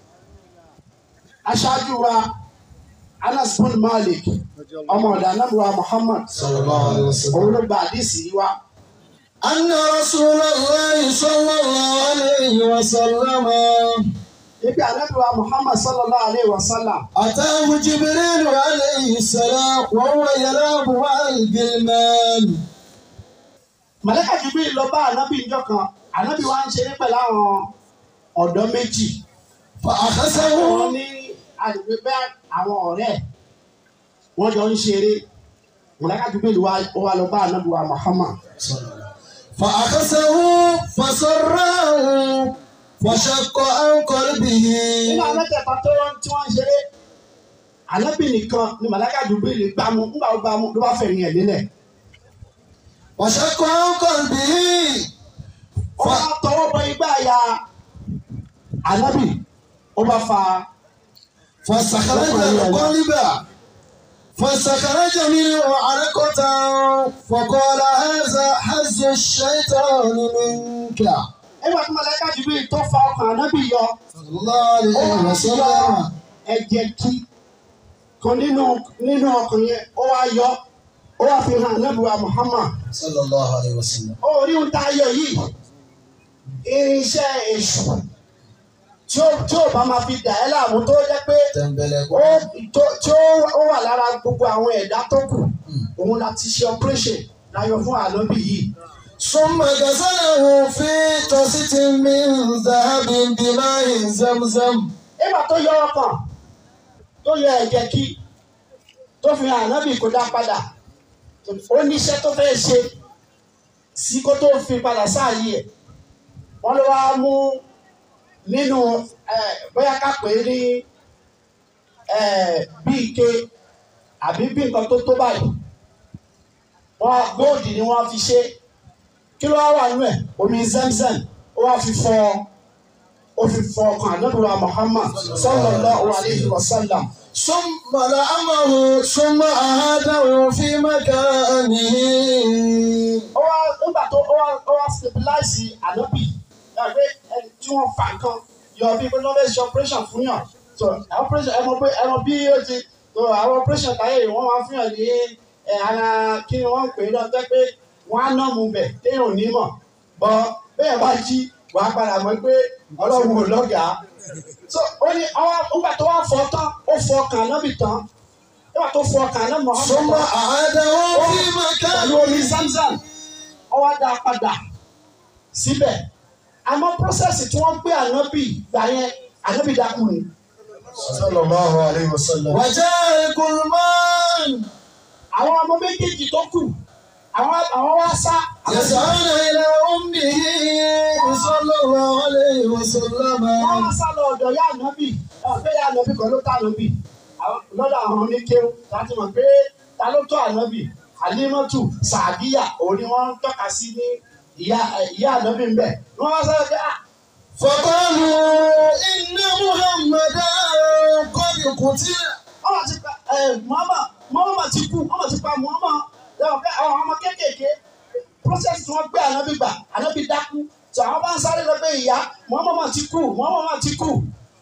aṣáájú wa Anas bin Malik ọmọ ọ̀dà anábùwà Muhammad sallallahu alaihi wasallam òun ló gba àdìsí yìí wá. أن رسول الله صلى الله عليه وسلم ibi anábìwá Muhammad sallallahu alayhi wa sallam أتاه جبريل عليه السلام وهو يلعب مع الغلمان màlẹ́kà Jibril lọ bá ànábì níjọ́ kan ànábì wa ń ṣeré pẹ̀lú àwọn ọ̀dọ́ méjì wọ́n فأخذه ní àdìgbé bẹ́ àwọn ọ̀rẹ́ ẹ̀ wọ́n jọ ń ṣeré màlẹ́kà Jibril wa ó wá lọ bá ànábì wa Muhammad فأخذه فسره فشق عن قلبه nínú àwọn mẹ́tẹ̀ẹ̀ta tó wọ́n tí wọ́n ń ṣeré ànábì nìkan ni màlẹ́kà Jibril gbámú nígbà ó gbámú ló bá fẹ̀yìn ẹ̀ lélẹ̀ وشق عن قلبه ó bá tọwọ́ bọ igbá ya ànábì ó bá fa فاستخرج القلب فاستخرج منه علقة فقال هذا حز الشيطان منك nígbà tí màlẹ́kà Jibril tó fa ọkàn ànábì yọ صلى الله عليه وسلم ẹ̀jẹ̀ kí kan nínú nínú ọkàn yẹn ó wá yọ ó wá fi hàn nẹ́bùwà Muhammad صلى الله عليه وسلم ó rí ohun tá a yọ yìí irinṣẹ́ èṣù tí ó tí ó bá máa fi dà ẹ́ láàmú tó jẹ́ pé تنبلغ ó tó tí ó ó wà lára gbogbo àwọn ẹ̀dá tó kù òun la ti ṣe operation láyọ fún ànábì yìí ثم غسله في طاسة من ذهب بماء زمزم nígbà tó yọ ọkàn tó yọ ẹ̀jẹ̀ kí tó fi hàn ànábì kó dá padà ó níṣẹ́ tó fẹ́ ṣe sí kó tó fi padà sáàyè ẹ̀ wọ́n ló wá mú nínú ẹ̀ bóyá ká pè é ní ẹ̀ bí ike àbí bí nǹkan tó tó báyìí wọ́n góòdì ni wọ́n fi ṣe kí ló wá wà nínú ẹ̀ omi zemzem ó wá fi fọ ó fi fọ ọkàn ànábì wa Muhammad sallallahu alayhi wa sallam. ثم لأمه ثم أعاده في مكانه ó wá nígbà tó ó wá ó wá stabilize ànábì ẹgbẹ́ ẹni tí wọ́n fa nǹkan yọ bí pé lọ́wọ́ ṣe operation fún yàn so operation ẹ mọ̀ pé ẹ mọ̀ bí ó ti so àwọn operation táyé yìí wọ́n máa fún yàn ní ẹ ara kí ni wọ́n ń pè é lọ́tẹ́ pé wọ́n á nà mú bẹ̀ téèyàn ò ní mọ̀ bọ́ bẹ́ẹ̀ bá jí wàá padà mọ̀ pé ọlọ́run ò lọ́gàá so ó ní ọwọ́ nígbà tó wá fọ tán ó fọ ọkàn ànábì tán nígbà tó fọ ọkàn ànábì Muhammad ثم tán أعاده في pẹ̀lú مكانه omi zamzam wọ́n wá dá a padà síbẹ̀ àmọ́ prọ́sẹ̀sì tí wọ́n gbé ànábì gbà yẹn ànábì dákú ni. صلى الله عليه وسلم وجاء الكلمان àwọn ọmọ méjèèjì tó kù àwọn àwọn wá sá. يسعون إلى أمه صلى الله عليه وسلم wọ́n wá sá lọ ọ̀dọ̀ yá ànábì ọ̀dọ̀ yá ànábì kan ló tá ànábì Àwọn- lọ́dọ̀ àwọn oníkéwù láti mọ̀ pé ta ló tó ànábì alimọ́tù sàbíyà òun ni wọ́n ń tọ́ka sí ní ìyá ìyá ànábì ń bẹ̀ wọ́n wá sáré pé ah فقالوا إن محمدا قد قتل ọmọ ti pa ẹ mọ́mọ́ mọ́mọ́ ti kú ọmọ ti pa mọ́mọ́ lẹ́wọ̀n pé àwọn ọmọ kéékèèké process tí wọ́n gbé ànábì gbà ànábì dákú tí àwọn bá ń sáré lọ pé ìyá mọ́mọ́ mà ti kú mọ́mọ́ mà ti kú.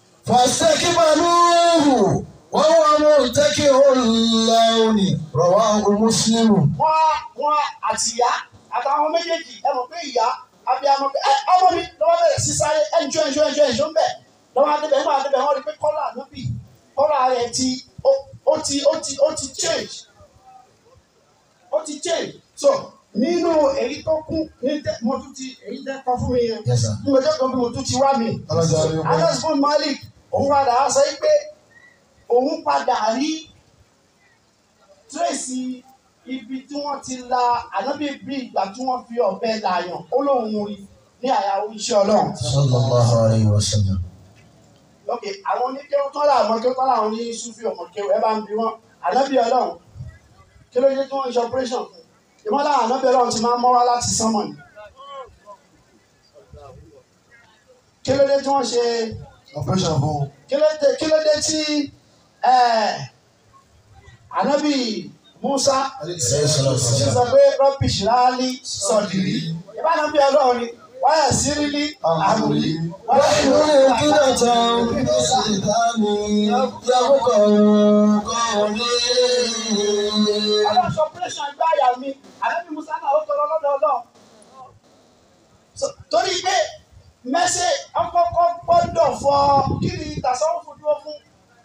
فاستكبروه وهو مرتكع اللون رواه مسلم wọ́n wọ́n àtìyá àtàwọn méjèèjì ẹ mọ̀ pé ìyá abiyamọ pé ẹ ọmọ mi lọ́wọ́ bẹ̀rẹ̀ sí sáré ẹnjọ́ ẹnjọ́ ẹnjọ́ ẹnjọ́ ń bẹ̀ lọ́wọ́ adébẹ̀ ńgbà adébẹ̀ wọ́n rí pé kọ́lá ànábì kọ́lá rẹ̀ ti ó- ó ti ó ti ó ti change ó ti change so nínú èyí tó kún ní tẹ mo tún ti èyí tẹ kọ fún mi yẹn Yes, sir. bí mo jẹ́ kan bí mo tún ti wá mi Anas bin Malik òun padà á sọ pé òun padà rí tírèsì ibi tí wọ́n ti la ànábì bí ìgbà tí wọ́n fi ọ̀bẹ làyàn ó lóun rí ní àyàwó iṣẹ́ ọlọ́run. صلى الله عليه وسلم ok àwọn oníkéwọ́ tán làwọn kéwọ́ tán làwọn ní sufi ọmọ kéwọ́ ẹ bá ń bi wọn ànábì ọlọ́run kí ló dé tí wọ́n ń ṣe operation fún ìmọ̀ láwọn ànábì ọlọ́run ti máa ń mọ́wá láti sánmọ̀ ni kí ló dé tí wọ́n ṣe operation fún kí ló dé kí ló dé tí eh, ànábì Musa ṣe sọ pé rọ́bì ṣìláàlì sọ̀dìrí ìbá ànábì ọlọ́run ni wáyà sírílì àmùrí wáyà وإن كنت في الشيطان يبقى قولي ọlọ́run sọ pírẹ́sàn ẹgbẹ́ àyà mi ànábì Musa náà ó tọrọ lọ́dọ̀ ọlọ́run So, torí pé mẹ́sẹ̀ ọkọ̀ọ̀kọ̀ gbọ́dọ̀ fọ kí ni tàṣọ́wọ́fù dúró fún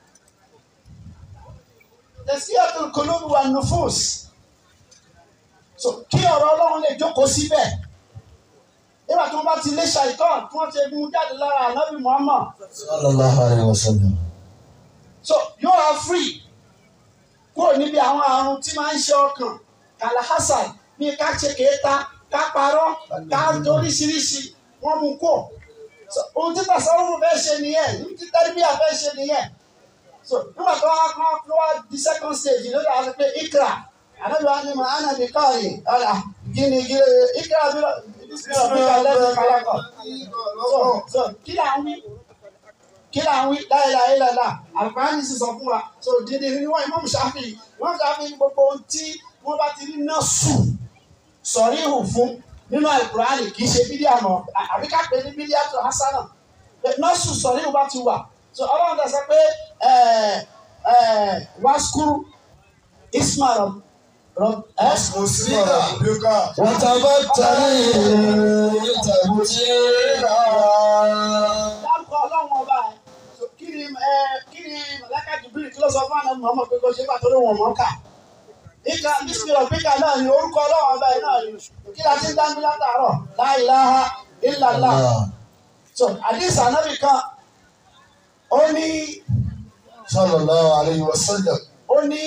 tẹ̀síyàtò kòlóòrù wà nùfúùs so kí ọ̀rọ̀ ọlọ́run lè jókòó síbẹ̀ nígbà tí wọ́n bá ti lé ṣàìtàn tí wọ́n ti mú jáde lára ànábì Muhammad صلى الله عليه وسلم so yóò wá free kúrò níbi àwọn àrùn tí máa ń ṣe ọkàn kàlàhásàn ní ká ṣe kéta ká parọ́ ká oríṣiríṣi wọ́n mú kó so ohun tí tàṣàwọ́fù fẹ́ ṣe nìyẹn ohun tí tẹ́lifíà fẹ́ ṣe nìyẹn so nígbà tó wá kán tó wá di second stage ló dà sí pé ikra ànábi wa ni mà á nàbí káàyè ọ̀là gíní gíní ikra bí lọ bí lọ bí lọ lẹ́nu kálákọ̀ so so kí là ń wí kí là ń wí láìláì lọ́la àlùkòránì sì sọ fún wa so dídí ní wọ́n Imam Shafi wọ́n Shafi gbogbo ohun tí wọ́n bá ti rí náà sùn sọ̀rí ìhù fún nínú àlùkòránì kì í ṣe bídíà mọ́ àbí ká pè ní bídíà tó hasana náà sùn sọ̀rí ìhù bá ti wà so ọlọ́run dẹ̀ sọ pé waskuru isma rob rob ẹ́ dárúkọ ọlọ́run ọba ẹ̀ So, kí ni ẹ kí ni mọ̀láka jìbìrì kí ló sọ fún àná mọ̀ọ́mọ̀ pé kó ṣe bá torí wọn mọ̀ ká ìka bísímìlọ̀ píkà náà ni orúkọ ọlọ́run ọba ẹ̀ náà ni kí la ti ń dá mi látàárọ̀ la ilaha illallah so àdìs ànábì kan ó ní sallallahu alayhi wa sallam. ó ní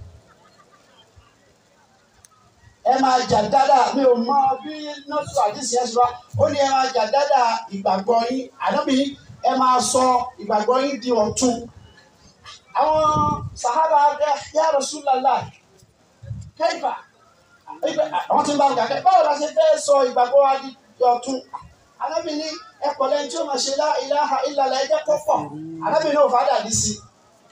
ẹ máa jà dáadáa mi ò mọ bí nọ́ọ̀sì àdìsí ẹ̀ ṣe wá ó ní ẹ máa jà dáadáa ìgbàgbọ́ yín ànábì ẹ máa sọ ìgbàgbọ́ yín di ọ̀tun àwọn sàhábà ya Rasulullah kẹ́yìfà àwọn tí ń bá ń gàkẹ́ báwo la ṣe fẹ́ sọ ìgbàgbọ́ wa di ọ̀tun ànábì ní ẹ pọ̀ lẹ́yìn tí ó máa ṣe lá ilaha illallah ẹ jẹ́ kó pọ̀ ànábì náà ò fàdà dì sí i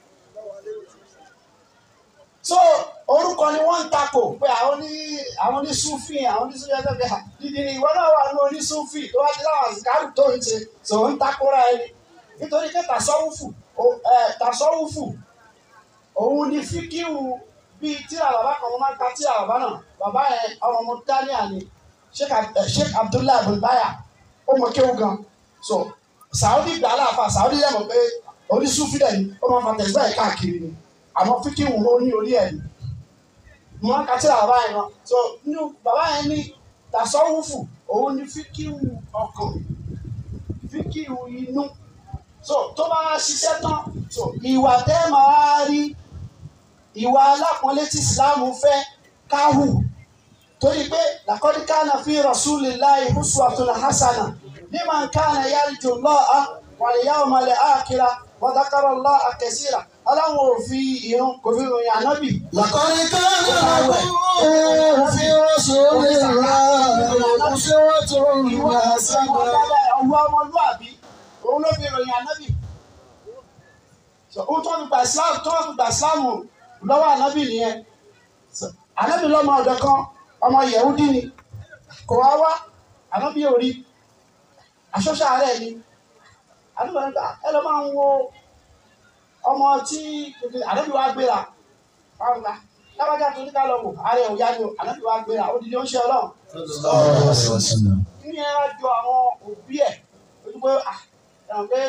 so orúkọ ni wọ́n ń takò pé àwọn ní àwọn ní sufi àwọn ní sufi ẹgbẹ́ bíi dídì ni ìwọ náà wà ní oní sufi tó wá ti láwọn àsìkárù tó ń ṣe tó ń takora ẹni nítorí pé tasọ́wùfù ẹ tasọ́wùfù òun ni fíkíwù bíi tíra bàbá kan wọ́n máa ń ka tíra bàbá náà bàbá yẹn ọmọ ọmọ daniel ni sheikh Ab- eh, sheikh abdullahi abdulbaya ó mọ kéwù gan so saudi gbà láàfà saudi yẹ mọ̀ pé oní sufi dẹ̀ ni ó máa fa tẹ̀síwá yìí káàkiri ni àmọ́ fíkìwù ó ní orí ẹ̀ ni mo máa ń ka tí bàbá yẹn lọ so nínú bàbá yẹn ní tasọ́wùfù òun ní fíkìwù ọkàn fíkìwù inú so tó bá ṣiṣẹ́ tán so ìwà tẹ́ máa rí ìwà alápọ̀nlé tí ìsìláàmù fẹ́ káhù torí pé laqad kana fi rasulillahi uswatun hasana liman kana yarju Allaha wal yawmal akhira wa dhakara Allaha kaseera aláwọn ò fi ìrun kò fi ròyìn ànábì لقد كان لكم في رسول الله أسوة ìwà حسنة ọwọ́ ọmọlúwàbí òun ló fi ròyìn ànábì So, ó tó fi gba islam tó fi gba islam lọ́wọ́ ànábì nìyẹn So, ànábì lọ́mọ ọ̀dọ̀ kan ọmọ yẹ̀húdí ni kò wá wá ànábì ò rí aṣọ́ṣà rẹ̀ ni ànábì wọn gbà ẹ lọ́ máa ń wo ọmọ tí ànábì wa gbéra wọn gbà lábàjá tó ní ká lọ wò ààrẹ ò yá ni o ànábì wa gbéra ó di ní ó ń ṣe ọlọ́run ní ẹ wá jọ àwọn òbí ẹ̀ ojú pé à ẹ̀rọ pé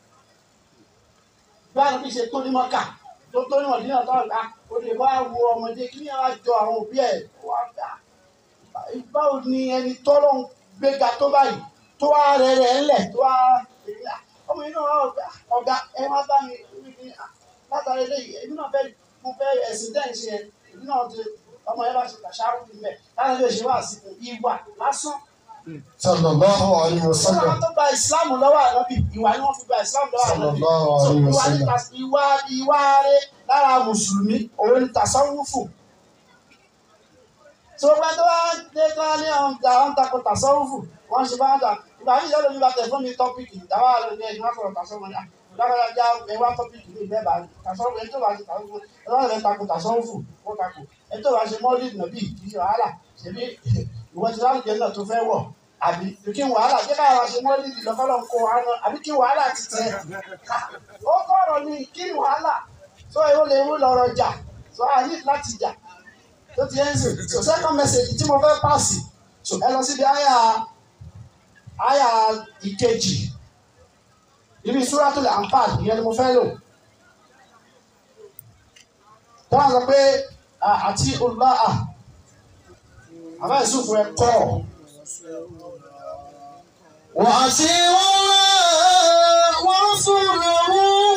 bí àwọn bí ṣe tó ní mọ́kà tó tó ní mọ̀dínà tó ọ̀gá o lè wá wo ọmọdé kí ni ẹ wá jọ àwọn òbí ẹ̀ wá gbà báwo ni ẹni tọ́lọ́ ń gbéga tó báyìí tó wá rẹ̀ rẹ̀ ńlẹ̀ tó wá ọmọ yìí náà wá ọ̀gá ọ̀gá ẹ wá bá mi látàrí eléyìí èmi náà fẹ́ mo fẹ́ ẹ̀sìn dẹ́yìn ṣe ẹ̀ èmi náà ti ọmọ yẹn bá ṣe kàṣáwó níbẹ̀ láti lè ṣe wá sí ìwà lásán صلى الله عليه Sọ́nà وسلم tó gba ìsìláàmù lọ́wọ́ ànábì ìwà ni wọ́n fi gba ìsìláàmù lọ́wọ́ صلى ànábì. الله So, عليه ìwà ni وسلم tas- ìwà ìwà rẹ̀ lára mùsùlùmí òun ni tàṣọ́wùfù. tó bá tó bá dé tó bá ní àwọn ìjà àwọn takò tàṣọ́wùfù wọ́n ṣe bá ń jà ìgbà yìí lọ́dọ̀ mi bá tẹ̀ fún mi tọ́pìkì ìdáwà lóde ẹ̀yìn wá sọ̀rọ̀ tàṣọ́wùfù ní àgbàgbà já ẹwà tọ́pìkì ní ìbẹ́ bá tàṣọ́wùfù ẹni tó bá ṣe tàṣọ́wùfù ẹni tó bá takò tàṣọ́wùfù ó takò ẹni tó bá ṣe mọ́lì nàbí kì í ṣe wàhálà ṣèbí ìwọ ti láwùjẹ náà tó fẹ́ wọ̀ àbí kí n wàhálà jẹ́ káyọ̀ ṣe mọ́lì lọ́kọ́lọ́ kó wa náà àbí kí wàhálà ti tẹ̀ ó kọ̀rọ̀ ni kí ni wàhálà tó èwo lè wú lọ́rọ̀ jà tó a ní láti jà tó ti ẹ́ ń sè so second message tí mo fẹ́ pàṣẹ so ẹ lọ síbi àyà àyà ìkejì ibi Suratul Anfal ìyẹn ni mo fẹ́ lò tó wà sọ pé à- àti olùbáà àbá ìsúfù ẹ kọ́ وأطيعوا الله ورسوله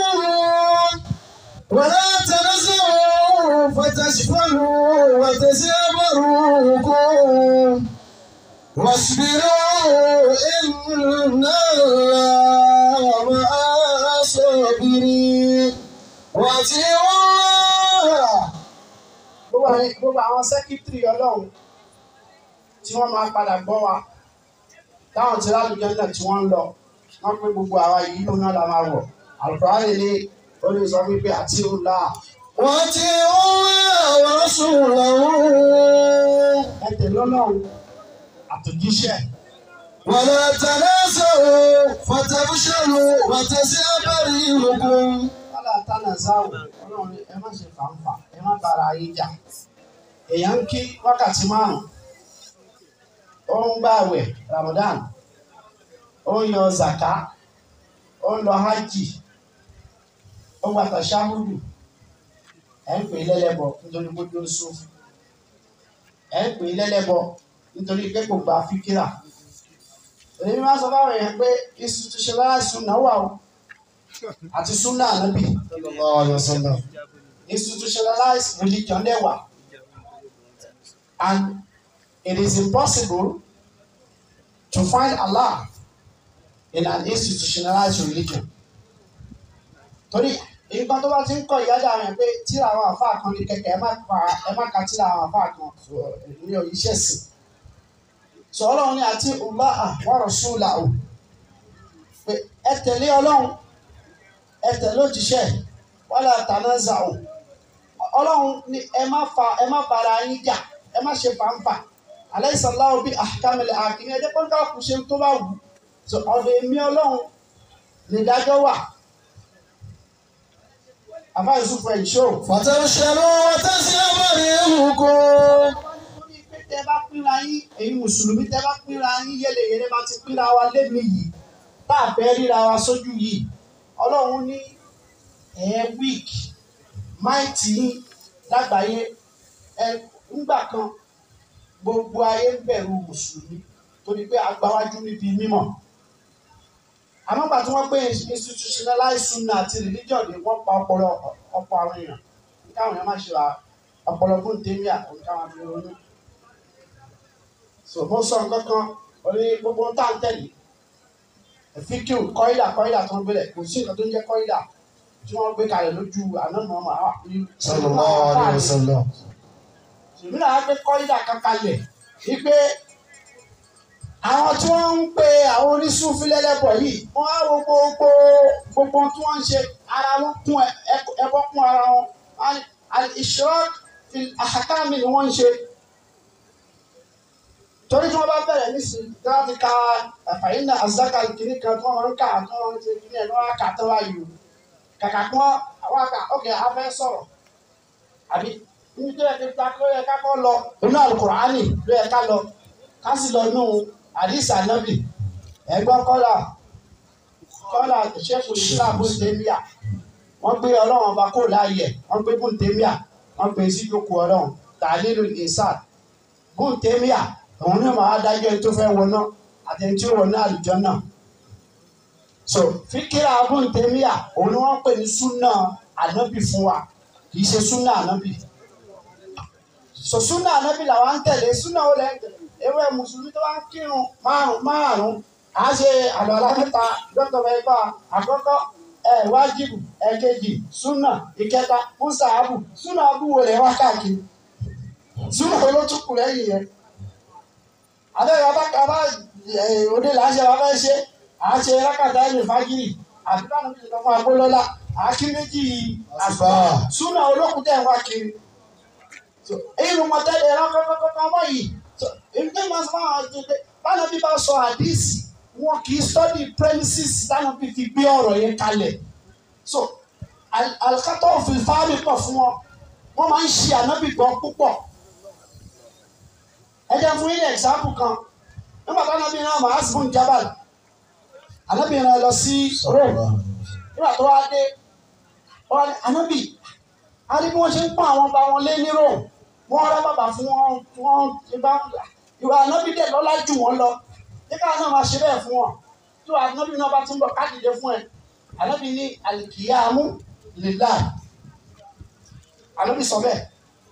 ولا تنزعوا فتشفلوا وتسابروكم واصبروا إن الله مع الصابرين وأطيعوا الله gbogbo àwọn gbogbo àwọn sẹ́kítírì ọlọ́run tí wọ́n máa padà gbọ́ wa táwọn tí lálùjọ náà tí wọ́n ń lọ wọ́n pé gbogbo àwa yìí ló náà la máa wọ̀ àlùfáàlì ni ó lè sọ wípé àti òǹlà وأطيعوا الله ورسوله ẹ̀tẹ̀ lọ́lọ́run àtòjíṣẹ́ ولا تنازعوا فتفشلوا وتذهب ريحكم wàhálà tánà záwò ọlọ́run ẹ má ṣe fàǹfà ẹ má bára yín jà èèyàn ń kí wákàtí márùn ó ń gbààwẹ̀ Ramadan ó ń yan zaka ó ń lọ hajj ó ń gbàtà ṣáhùdù ẹ ń pè é lẹ́lẹ́bọ nítorí kó dó sùn ẹ ń pè é lẹ́lẹ́bọ nítorí pé kò gba fíkírà èmi máa sọ fáwọn èèyàn pé institutionalized náà wà o àti sunna anabi sallallahu alayhi wa sallam. institutionalized religion dẹ̀ wà and it is impossible to find Allah in an institutionalized religion torí nǹkan tó bá ti ń kọ ìyájà rẹ̀ pé tíra àwọn àfáà kan ní kẹ̀kẹ́ ẹ má pa ẹ má ka tíra àwọn àfáà kan ní iṣẹ́ sìn sọ ọlọ́run ní àti Allah wa rasulahu pé ẹ tẹ̀lé ọlọ́run ẹ tẹ̀lé òjíṣẹ́ wala tanaza'u ọlọ́run ní ẹ má fa ẹ má bára yín jà ẹ má ṣe fàǹfà alaysa Allahu bi ahkamil hakimin ẹ jẹ́ pé ká kù ṣe tó bá wù sọ ọ̀dọ̀ èmi ọlọ́run nìdájọ́ wà àbá Yusuf ẹ̀ ṣó. فتبشروا وتذهب ريحكم Torí pé tẹ́ bá pínra yín èyí mùsùlùmí tẹ́ bá pínra yín yẹlẹyẹlẹ bá ti pínra wa lémi yìí tá a fẹ́ ríra wa sójú yìí ọlọ́run ní ẹ̀ wíìk máìtì yín lágbàáyé ẹ ńgbà kan gbogbo ayé ń bẹ̀rù mùsùlùmí torí pé agbáwájú níbi mímọ̀ àmọ́ gbà tí wọ́n gbé institutionalized sunna àti religion ni wọ́n pa ọpọlọ ọ̀pọ̀ àwọn èèyàn káwọn èèyàn má ṣe ra ọpọlọ fún tèmíà òun káwọn fi ronú. so mo sọ nǹkan kan orí gbogbo ń tà ń tẹ̀lé fíkìú kọ́ídà kọ́ídà tó ń gbélé kò sí nǹkan tó ń jẹ́ kọ́ídà tí wọ́n gbé kalẹ̀ lójú ànámọ́ ọmọ àwọn sallallahu alayhi wa sallam. ìmúlò àwọn gbé kọ́ídà kan kalẹ̀ wípé àwọn tí wọ́n ń pe àwọn oníṣúfì lẹ́lẹ́bọ̀ yìí wọ́n á wo gbogbo gbogbo tí wọ́n ń ṣe ara wọn kún ẹbọ kún ara wọn al-ishrak fil ahkam ni wọ́n ń ṣe torí tí wọ́n bá bẹ̀rẹ̀ nísìnyí tí wọ́n ti ka fàyínà azaka kìíní kan tí wọ́n máa ń kà tí wọ́n ti kìíní ẹ̀ ní wọ́n á kà tán wáyé o kàkà kí wọ́n àwọn àkà ọ̀kẹ́ afẹ́ sọ̀rọ̀ àbí níbi tó yẹ kí ta ló yẹ ká kọ́ lọ inú alukur'ani ló yẹ ká lọ ká sì lọ nù àdìsí ànábì ẹ̀gbọ́n kọ́là kọ́là ṣẹ́kù islam bùntẹ́míà wọ́n gbé ọlọ́run ọba kó láàyè wọ́n gbé bùntẹ́míà wọ́n gbé sí ìjókòó ọlọ́run tàlílù ìsàn bùntẹ́míà òun náà máa dájọ́ ẹni tó fẹ́ wọná àti ẹni tí ó wọná àlùjọ náà so fíkìrà bùntẹ́míà òun ni wọ́n pè ní súnà ànábì fún wa kì í ṣe súnà ànábì so súnà ànábì làwọn ń tẹ̀lé súnà ó lẹ́ ewé mùsùlùmí tó bá ń kírun márùn márùn á ṣe àlọ́lá mẹ́ta dọ́tọ̀ mẹ́fà àkọ́kọ́ ẹ̀ wájibù ẹ̀kejì súnà ìkẹta mùsàábù súnà abúwo rẹ̀ wá káàkiri súnà olótùkù lẹ́yìn yẹn abẹ́rẹ́ abákàbá òde là ń ṣe abẹ́ ṣe à ń ṣe rákàtà ẹ̀yìn fagiri àti báwọn bí ìjọba agbólọ́lá àkí méjì àgbà súnà olókùn tẹ̀ wá kiri irun mọ̀tẹ́lẹ̀ ẹ̀rọ kọ́kọ́kọ́ mọ́ yìí ìdí máa sọ fún àwọn àjẹjẹ báwọn bí bá sọ àdìsí wọn kì í study premises táwọn bí fi gbé ọ̀rọ̀ yẹn kalẹ̀ so alikatọ́ òfin fáwọn pọ̀ fún wọn wọ́n máa ń ṣe ànábì gbọ́ púpọ̀ ẹ jẹ́ fún yín example kan nígbà tó ànábì náà máa sùn jábàl ànábì náà lọ sí Rome nígbà tó wá dé wọ́n ní ànábì a ní bí wọ́n ṣe ń pọ́n àwọn ọba wọn lé ní Rome wọ́n rá bàbà fún wọn wọ́n ti bá ìwà ànábì dẹ̀ lọ́lá jù wọ́n lọ nígbà náà máa ṣe bẹ́ẹ̀ fún wọn tí wàá ànábì náà bá ti ń bọ̀ káàdìdẹ fún ẹ ànábì ní àlìkìyàmú lillah ànábì sọ bẹ́ẹ̀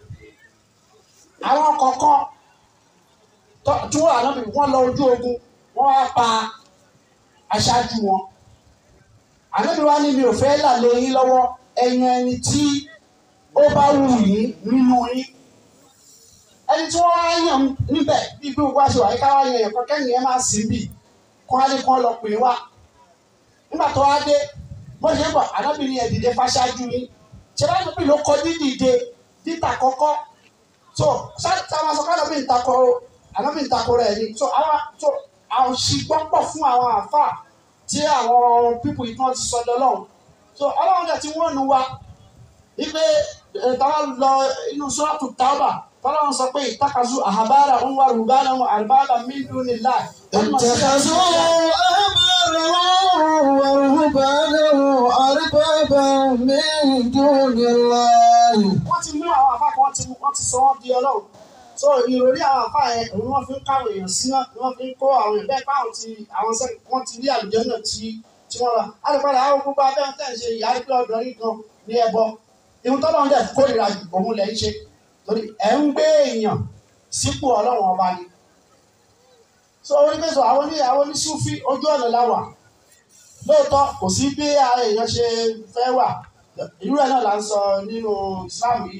àwọn kọ̀ọ̀kan tí wọ́n ànábì wọ́n lọ ojú ogun wọ́n wá pa aṣáájú wọn ànábì wa ní mi ò fẹ́ là lé yín lọ́wọ́ ẹ̀yin ẹni tí ó bá wù yín nínú yín ẹni tí wọ́n wá yàn níbẹ̀ bí bí wọ́n ṣe wà yíká wá yàn ẹ̀kọ́ kẹ́yìn ẹ̀ máa sìn bì kán á lè kán lọ pè wá nígbà tó wá dé bó ṣe ń bọ̀ ànábìrin ẹ̀ dìde fáṣáájú yín ṣe bá níbi ló kọ dídìde dídà kọ́kọ́ so táwọn sọ káàdọ̀ bí n takọ ànábì n takọ rẹ̀ ni so àwọn so àwọn ṣìgbọ́n pọ̀ fún àwọn àfà tí àwọn pípù yìí kan ti sọ lọ́lọ́run so ọlọ́run dẹ̀ ti wọ́n nu wa wípé táwọn lọ inú sọ́ọ̀tù tábà tọ́lọ́run sọ pé ìtàkàzú àhàbára ń wá rúbánà wọn àrùbára mílíọ̀nù nílá. اتخذوا أحبارهم ورهبانهم أربابا من دون الله wọ́n ti mú àwọn àfáà kan wọ́n ti wọ́n ti sọ wọ́n di ọlọ́run so ìròrí àwọn àfáà yẹn òun wọ́n fi ń káwọn èèyàn síná ni wọ́n fi ń kó àwọn èèyàn bẹ́ẹ̀ káwọn ti àwọn sẹ́ wọ́n ti rí àlùjọ náà tí tí wọ́n lọ alùpàdé àwọn gbogbo abẹ́rẹ́ tẹ̀ ń ṣe ìyá ìpè ọ̀dọ́ yìí kan ní ẹbọ ìhun tọ́lọ́ ń dẹ̀ kórìíra òun lẹ̀ ń ṣe torí ẹ̀ ń gbé èèyàn sípò ọlọ́run ọba ni so onígbèsò àwọn ní àwọn ní sufi ojú ọ̀nà láwà lóòótọ́ kò sí bí ara èèyàn ṣe fẹ́ wà irú ẹ̀ náà là ń sọ nínú Islam yìí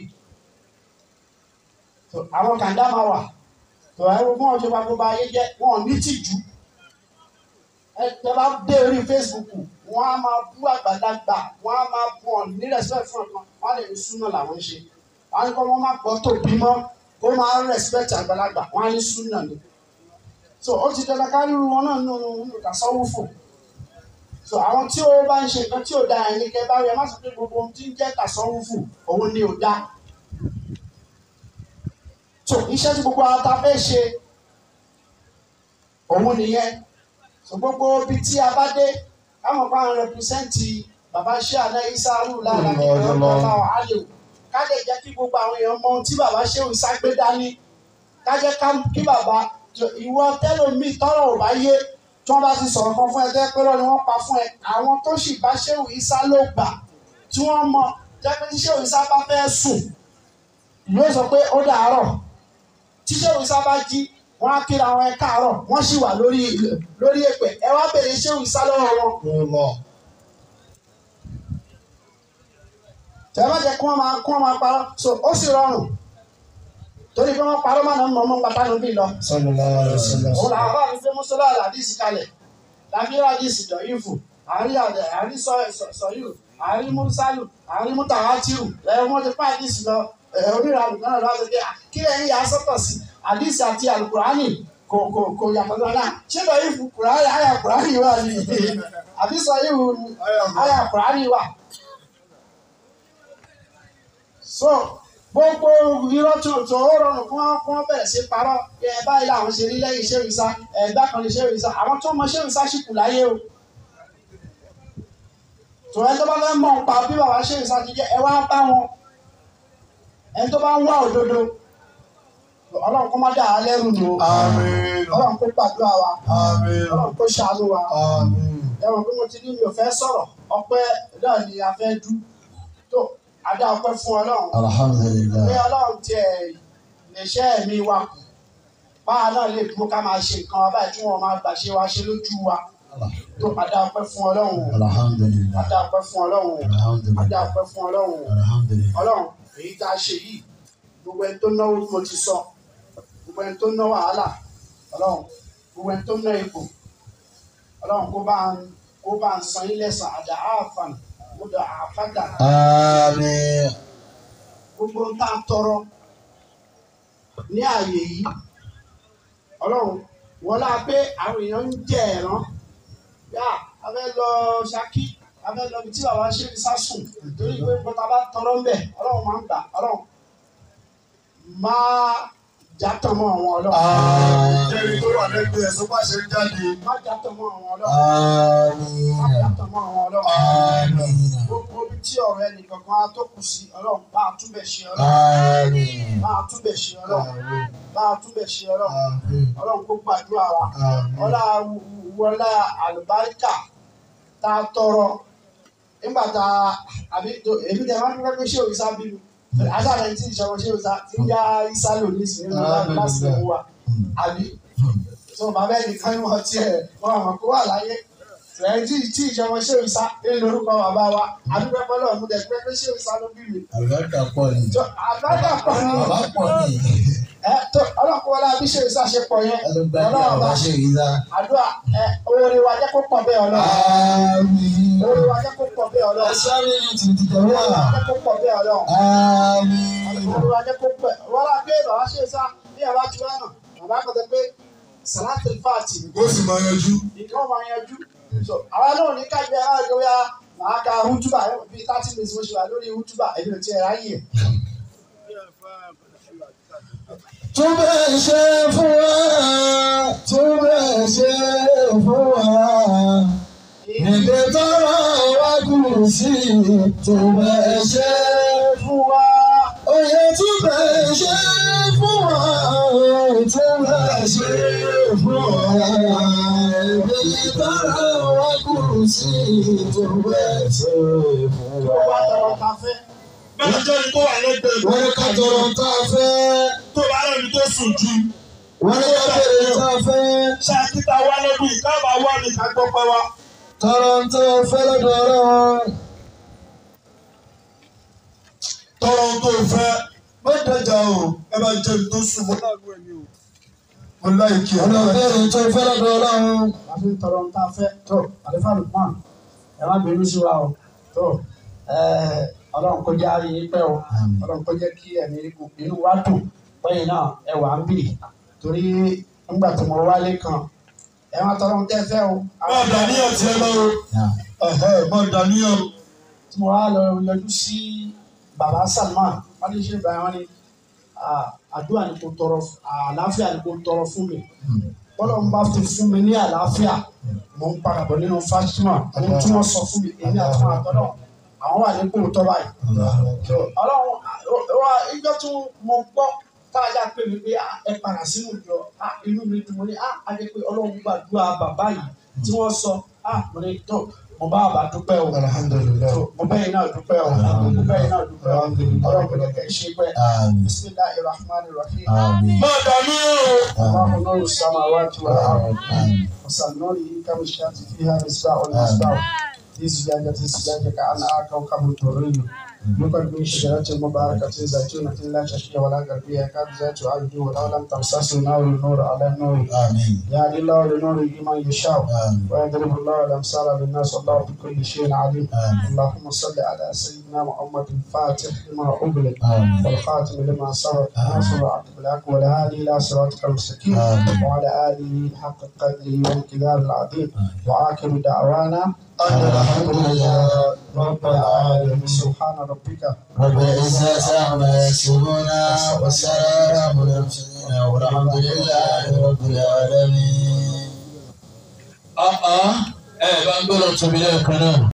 So, àwọn kàńdá máa wà tó ẹ wọ́n wọn ṣe gbogbo ayé jẹ́ wọn ò ní tìjú ẹ tẹ bá dé orí Facebook wọn á máa bú àgbàlagbà wọn á máa bú ọ ní respect fún ọkàn wọn á lè ní súnà làwọn ń ṣe wọn á ní kó wọn má gbọ́ tó bímọ kó máa respect àgbàlagbà wọn á ní súnà ni so ó ti dandan ká rírun wọn náà nínú nínú tasawufu so àwọn tí ó bá ń ṣe nǹkan tí ò dáa ẹni kẹ bá rí ẹ má sọ pé gbogbo ohun tí ń jẹ́ tasawufu òun ni ò dáa so iṣẹ́ tí gbogbo ata fẹ́ ṣe òun nìyẹn so gbogbo ibi tí a bá dé káwọn bá ń rẹpísẹ́ǹtì bàbá ṣé àná isaru lára kí wọ́n lọ bá wà á lè wò ká lè jẹ́ kí gbogbo àwọn èèyàn mọ ohun tí bàbá ṣé òun ságbé dání ká jẹ́ kí bàbá ìwọ tẹ́lómi tọ́rọ̀ ò bá yé tí wọ́n bá ti sọ̀rọ̀ kan fún ẹ tẹ́ pé lọ́ni wọ́n pa fún ẹ àwọn tó sì bá ṣé òun isa ló gbà tí wọ́n mọ jẹ́ pé tí ṣé òun isa bá fẹ́ sùn ìlú sọ pé ó dàárọ̀ tíṣẹ́ òun sábà jí wọ́n á kíra wọn ẹ káàárọ̀ wọ́n sì wà lórí lórí èpè ẹ wá bèrè iṣẹ́ òun sá lọ́wọ́ wọn. tẹ́lẹ̀ má jẹ́ kí wọ́n máa kí wọ́n máa parọ́ so ó sì rọrùn torí pé wọ́n parọ́ máa ń mọ̀ mọ́ pátá níbí lọ. òun làwọn bá mi fẹ́ mọ́sálà àdìsí kalẹ̀ lábíyá àdìsí dọ̀yìnfù àárí àdẹ àárí sọyù àárí mùsálù àárí mùtàwátìrù lẹ́yìn wọ́n ti pa àdìsí lọ onírà àlùkò náà lọ́wọ́ ṣe kí ẹ̀yin yà á sọ́tọ̀ sí àdìsí àti àlùkùránì kò kò kò yàtọ̀ lọ́la ṣé lọ yìí fún kùránì àyà kùránì wà ní àdìsí yìí wù àyà kùránì wà. so gbogbo irọ́ tó tó ó rọrùn fún wọn fún wọn bẹ̀rẹ̀ sí parọ́ ẹ báyìí làwọn ṣe rí lẹ́yìn iṣẹ́ ìsá ẹ̀dá kan ní iṣẹ́ ìsá àwọn tó mọ iṣẹ́ ìsá sì kù láyé o tòun ẹ tó bá fẹ́ mọ̀ nípa bí bàbá ṣe ìsá ti jẹ́ ẹ wá bá wọn ẹni tó bá ń wá òdodo ọlọ́run kó má dà á lẹ́rù nù ọlọ́run kó gbàdúrà wa ọlọ́run kó ṣàánú wa ẹ̀wọ̀n pé mo ti ní mi ò fẹ́ sọ̀rọ̀ ọpẹ́ náà ni a fẹ́ dú tó adá ọpẹ́ fún ọlọ́run pé ọlọ́run tiẹ̀ lè ṣẹ́ ẹ̀mí wa kù báwa náà lè dúró ká máa ṣe nǹkan wa báyìí tí wọ́n máa gbà ṣe wa ṣe lójú wa tó adá ọpẹ́ fún ọlọ́run adá ọpẹ́ fún ọlọ́run adá ọpẹ́ fún ọlọ́run ọlọ́run èyí tá a ṣe yìí gbogbo ẹni tó náwó mo ti sọ gbogbo ẹni tó ná wàhálà ọlọ́run gbogbo ẹni tó ná ipò ọlọ́run kó bá ń kó bá ń san ilé san àdá àfàn gbọdọ̀ àfàdà gbogbo ń tá a tọrọ ní ààyè yìí ọlọ́run wọ́n lá pé àwọn èèyàn ń jẹ ẹ̀rán yá a fẹ́ lọ Ṣakí a fẹ́ lọ bí tí bàbá ṣe fi sásùn torí pé bọ́tà bá tọrọ ń bẹ̀ ọlọ́run máa ń gbà ọlọ́run máa jàtọ̀ mọ́ àwọn ọlọ́run Jẹ́rìí tó wà lẹ́gbẹ̀ẹ́ sọ bá ṣe ń jáde. má jàtọ̀ mọ́ àwọn ọlọ́run má jàtọ̀ mọ́ àwọn ọlọ́run gbogbo ibi tí ọ̀rọ̀ ẹnì kankan á tó kù sí ọlọ́run bá a túbẹ̀ ṣe ọlọ́run bá a túbẹ̀ ṣe ọlọ́run bá a túbẹ̀ ṣe ọlọ́run ọlọ́run kó gbàdúrà wa ọlá wọlá àlùbáríkà tá a tọrọ nígbà tá a àbí tó- èmi tẹ máa ń dúpẹ́ pé ṣé òrìṣà bí mi àṣàlẹ̀ tí ìṣòro ṣé òrìṣà ti ń yá ìṣá lò ní ìsìn nínú láti láti lè wà àbí tó bàbá ẹnìkan ní wọn tiẹ̀ wọn àmọ̀ kó wà láyé tẹ̀ tí tí ìṣòro ṣé òrìṣà ní lórúkọ bàbá wa àdúgbò pẹ́ lọ́ọ̀ mú dẹ̀ pé pé ṣé òrìṣà ló bí mi. Àlùbáríkà pọ̀ ni. tó àgbàdà pọ̀ ní Bàbá pọ̀ ni. ẹ tó ọlọ́kùnrin wọlé àbí ṣé òrìṣà ṣe pọ̀ yẹn Àlùbáríkà ọlọ́run bàbá bá ṣe rí sá. àdúrà ẹ oore wa jẹ́ kó pọ̀ bẹ́ẹ̀ ọlọ́run Àmín. oore wa jẹ́ kó pọ̀ bẹ́ẹ̀ ọlọ́run Ẹ̀sáré ni tìtì tẹ̀wé oore wa wà. jẹ́ kó pọ̀ bẹ́ẹ̀ ọlọ́run. Àmín. olùwà jẹ́ kó pẹ́ wọ́n á gbé bàbá ṣe sá bí bàbá ti wá náà bàbá kan tẹ pé sàlátì fàtì Ó sì máa yanjú. nǹkan máa yanjú so àwa náà ní ká gbé àwọn ìgbéyà màá ka hútúbà bíi thirty minutes mo ṣe wà lórí hútúbà èmi ò tiẹ̀ ráyè Tún bẹ́ẹ̀ ṣe fún wa. Tún bẹ́ẹ̀ ṣe fún wa. Níbi tọ́rọ wá kù sí. Tún bẹ́ẹ̀ ṣe fún wa. Oyè tún bẹ́ẹ̀ ṣe fún wa tí wọ́n ṣe fún wa. Èmi tọ́ra wa kù sí tí wọ́n ṣe fún wa. Bẹ́ẹ̀ni jẹ́ ni tó wà lẹ́gbẹ̀ẹ́ Wọ́n ní ká tọrọ tá a fẹ́. tó bá rẹ̀ ní tó sùn jù. Wọ́n ní ká bèrè tá a fẹ́. Ṣáàkìtà wa lọ́dún yìí káàbà wà ní ká gbọ́ pẹ́ wa. Tọrọ tá a fẹ́ lọ́dọ̀ ọlọ́run. Tọrọ ohun tó fẹ́. Má dẹjà o, ẹ bá jẹ́ ní tó sùn mọ́ láàánú ẹ̀mí o. Mo láì kí ẹ. Ọ̀nà bèrè tó fẹ́ lọ́dọ̀ ọlọ́run. a fi ń tọrọ ń ta fẹ́ tó àlefa lukman ẹ má bínú sí wa o tó ọlọ́run kó já yín pẹ́ o ọlọ́run kó jẹ́ kí ẹ̀mí inú wa dùn pẹ́yìn náà ẹ wà ń bì torí nígbà tí mo wálé kan ẹ má tọrọ ń tẹ́ fẹ́ o. Má dàníyàn tiẹ̀ lọ o. Ẹ̀hẹ́, Má dàníyàn. tí mo wá lọ yọjú sí baba Salman wọn ní ṣe báyìí wọn ní ah, àdúrà ni kò tọrọ àlàáfíà ni kò tọrọ fún mi bọ́lá ń bá fi fún mi ní àlàáfíà mo ń padà bọ̀ nínú Fatima ohun tí wọ́n sọ fún mi èmi àti wọn àtọ́nà àwọn wà ní kóòtọ́ báyìí. So, ọlọ́run wa ìjọ tí mo gbọ́ káàjà pé mi pé ah, ẹ padà sínú ìjọ ah, inú mi dùn mo ní ah, a jẹ́ pé ọlọ́run gbàdúrà bàbá yìí tí wọ́n sọ ah, mo ní tó mo bá bàbá dúpẹ́ o Alhamdulillah. So, mo bẹ́yìn náà dúpẹ́ o mo bẹ́yìn náà dúpẹ́ o ọlọ́run kò lè kẹ́ ẹ ṣe pẹ́ Àmín. bisimilahi rahman rahim. Àmín. Má dàníyàn o. الله نور السماوات والأرض Àmín. وسنوره كمشكاة فيها مصباح المصباح في زجاجة زجاجة كأنها كوكب دري يوقد من شجرة مباركة زيتونة لا شرقية ولا غربية يكاد زيتها يضيء ولو لم تمسسه نار النور على النور Àmín. يهدي الله لنوره من يشاء Àmín. ويضرب الله الأمثال للناس والله بكل شيء عليم آمين. اللهم صل على سيدنا محمد الفاتح لما أغلق آمين. والخاتم لما سبق ناصر عبد الحق والهادي إلى صراطك المستقيم آمين. وعلى آله حق قدره والكتاب العظيم وآخر دعوانا أن الحمد لله رب العالمين سبحان ربك رب العزة عما يصفون والسلام على المرسلين والحمد لله رب العالمين. Ẹ bá ń gbọ́dọ̀ tóbi lẹ́ẹ̀kan náà.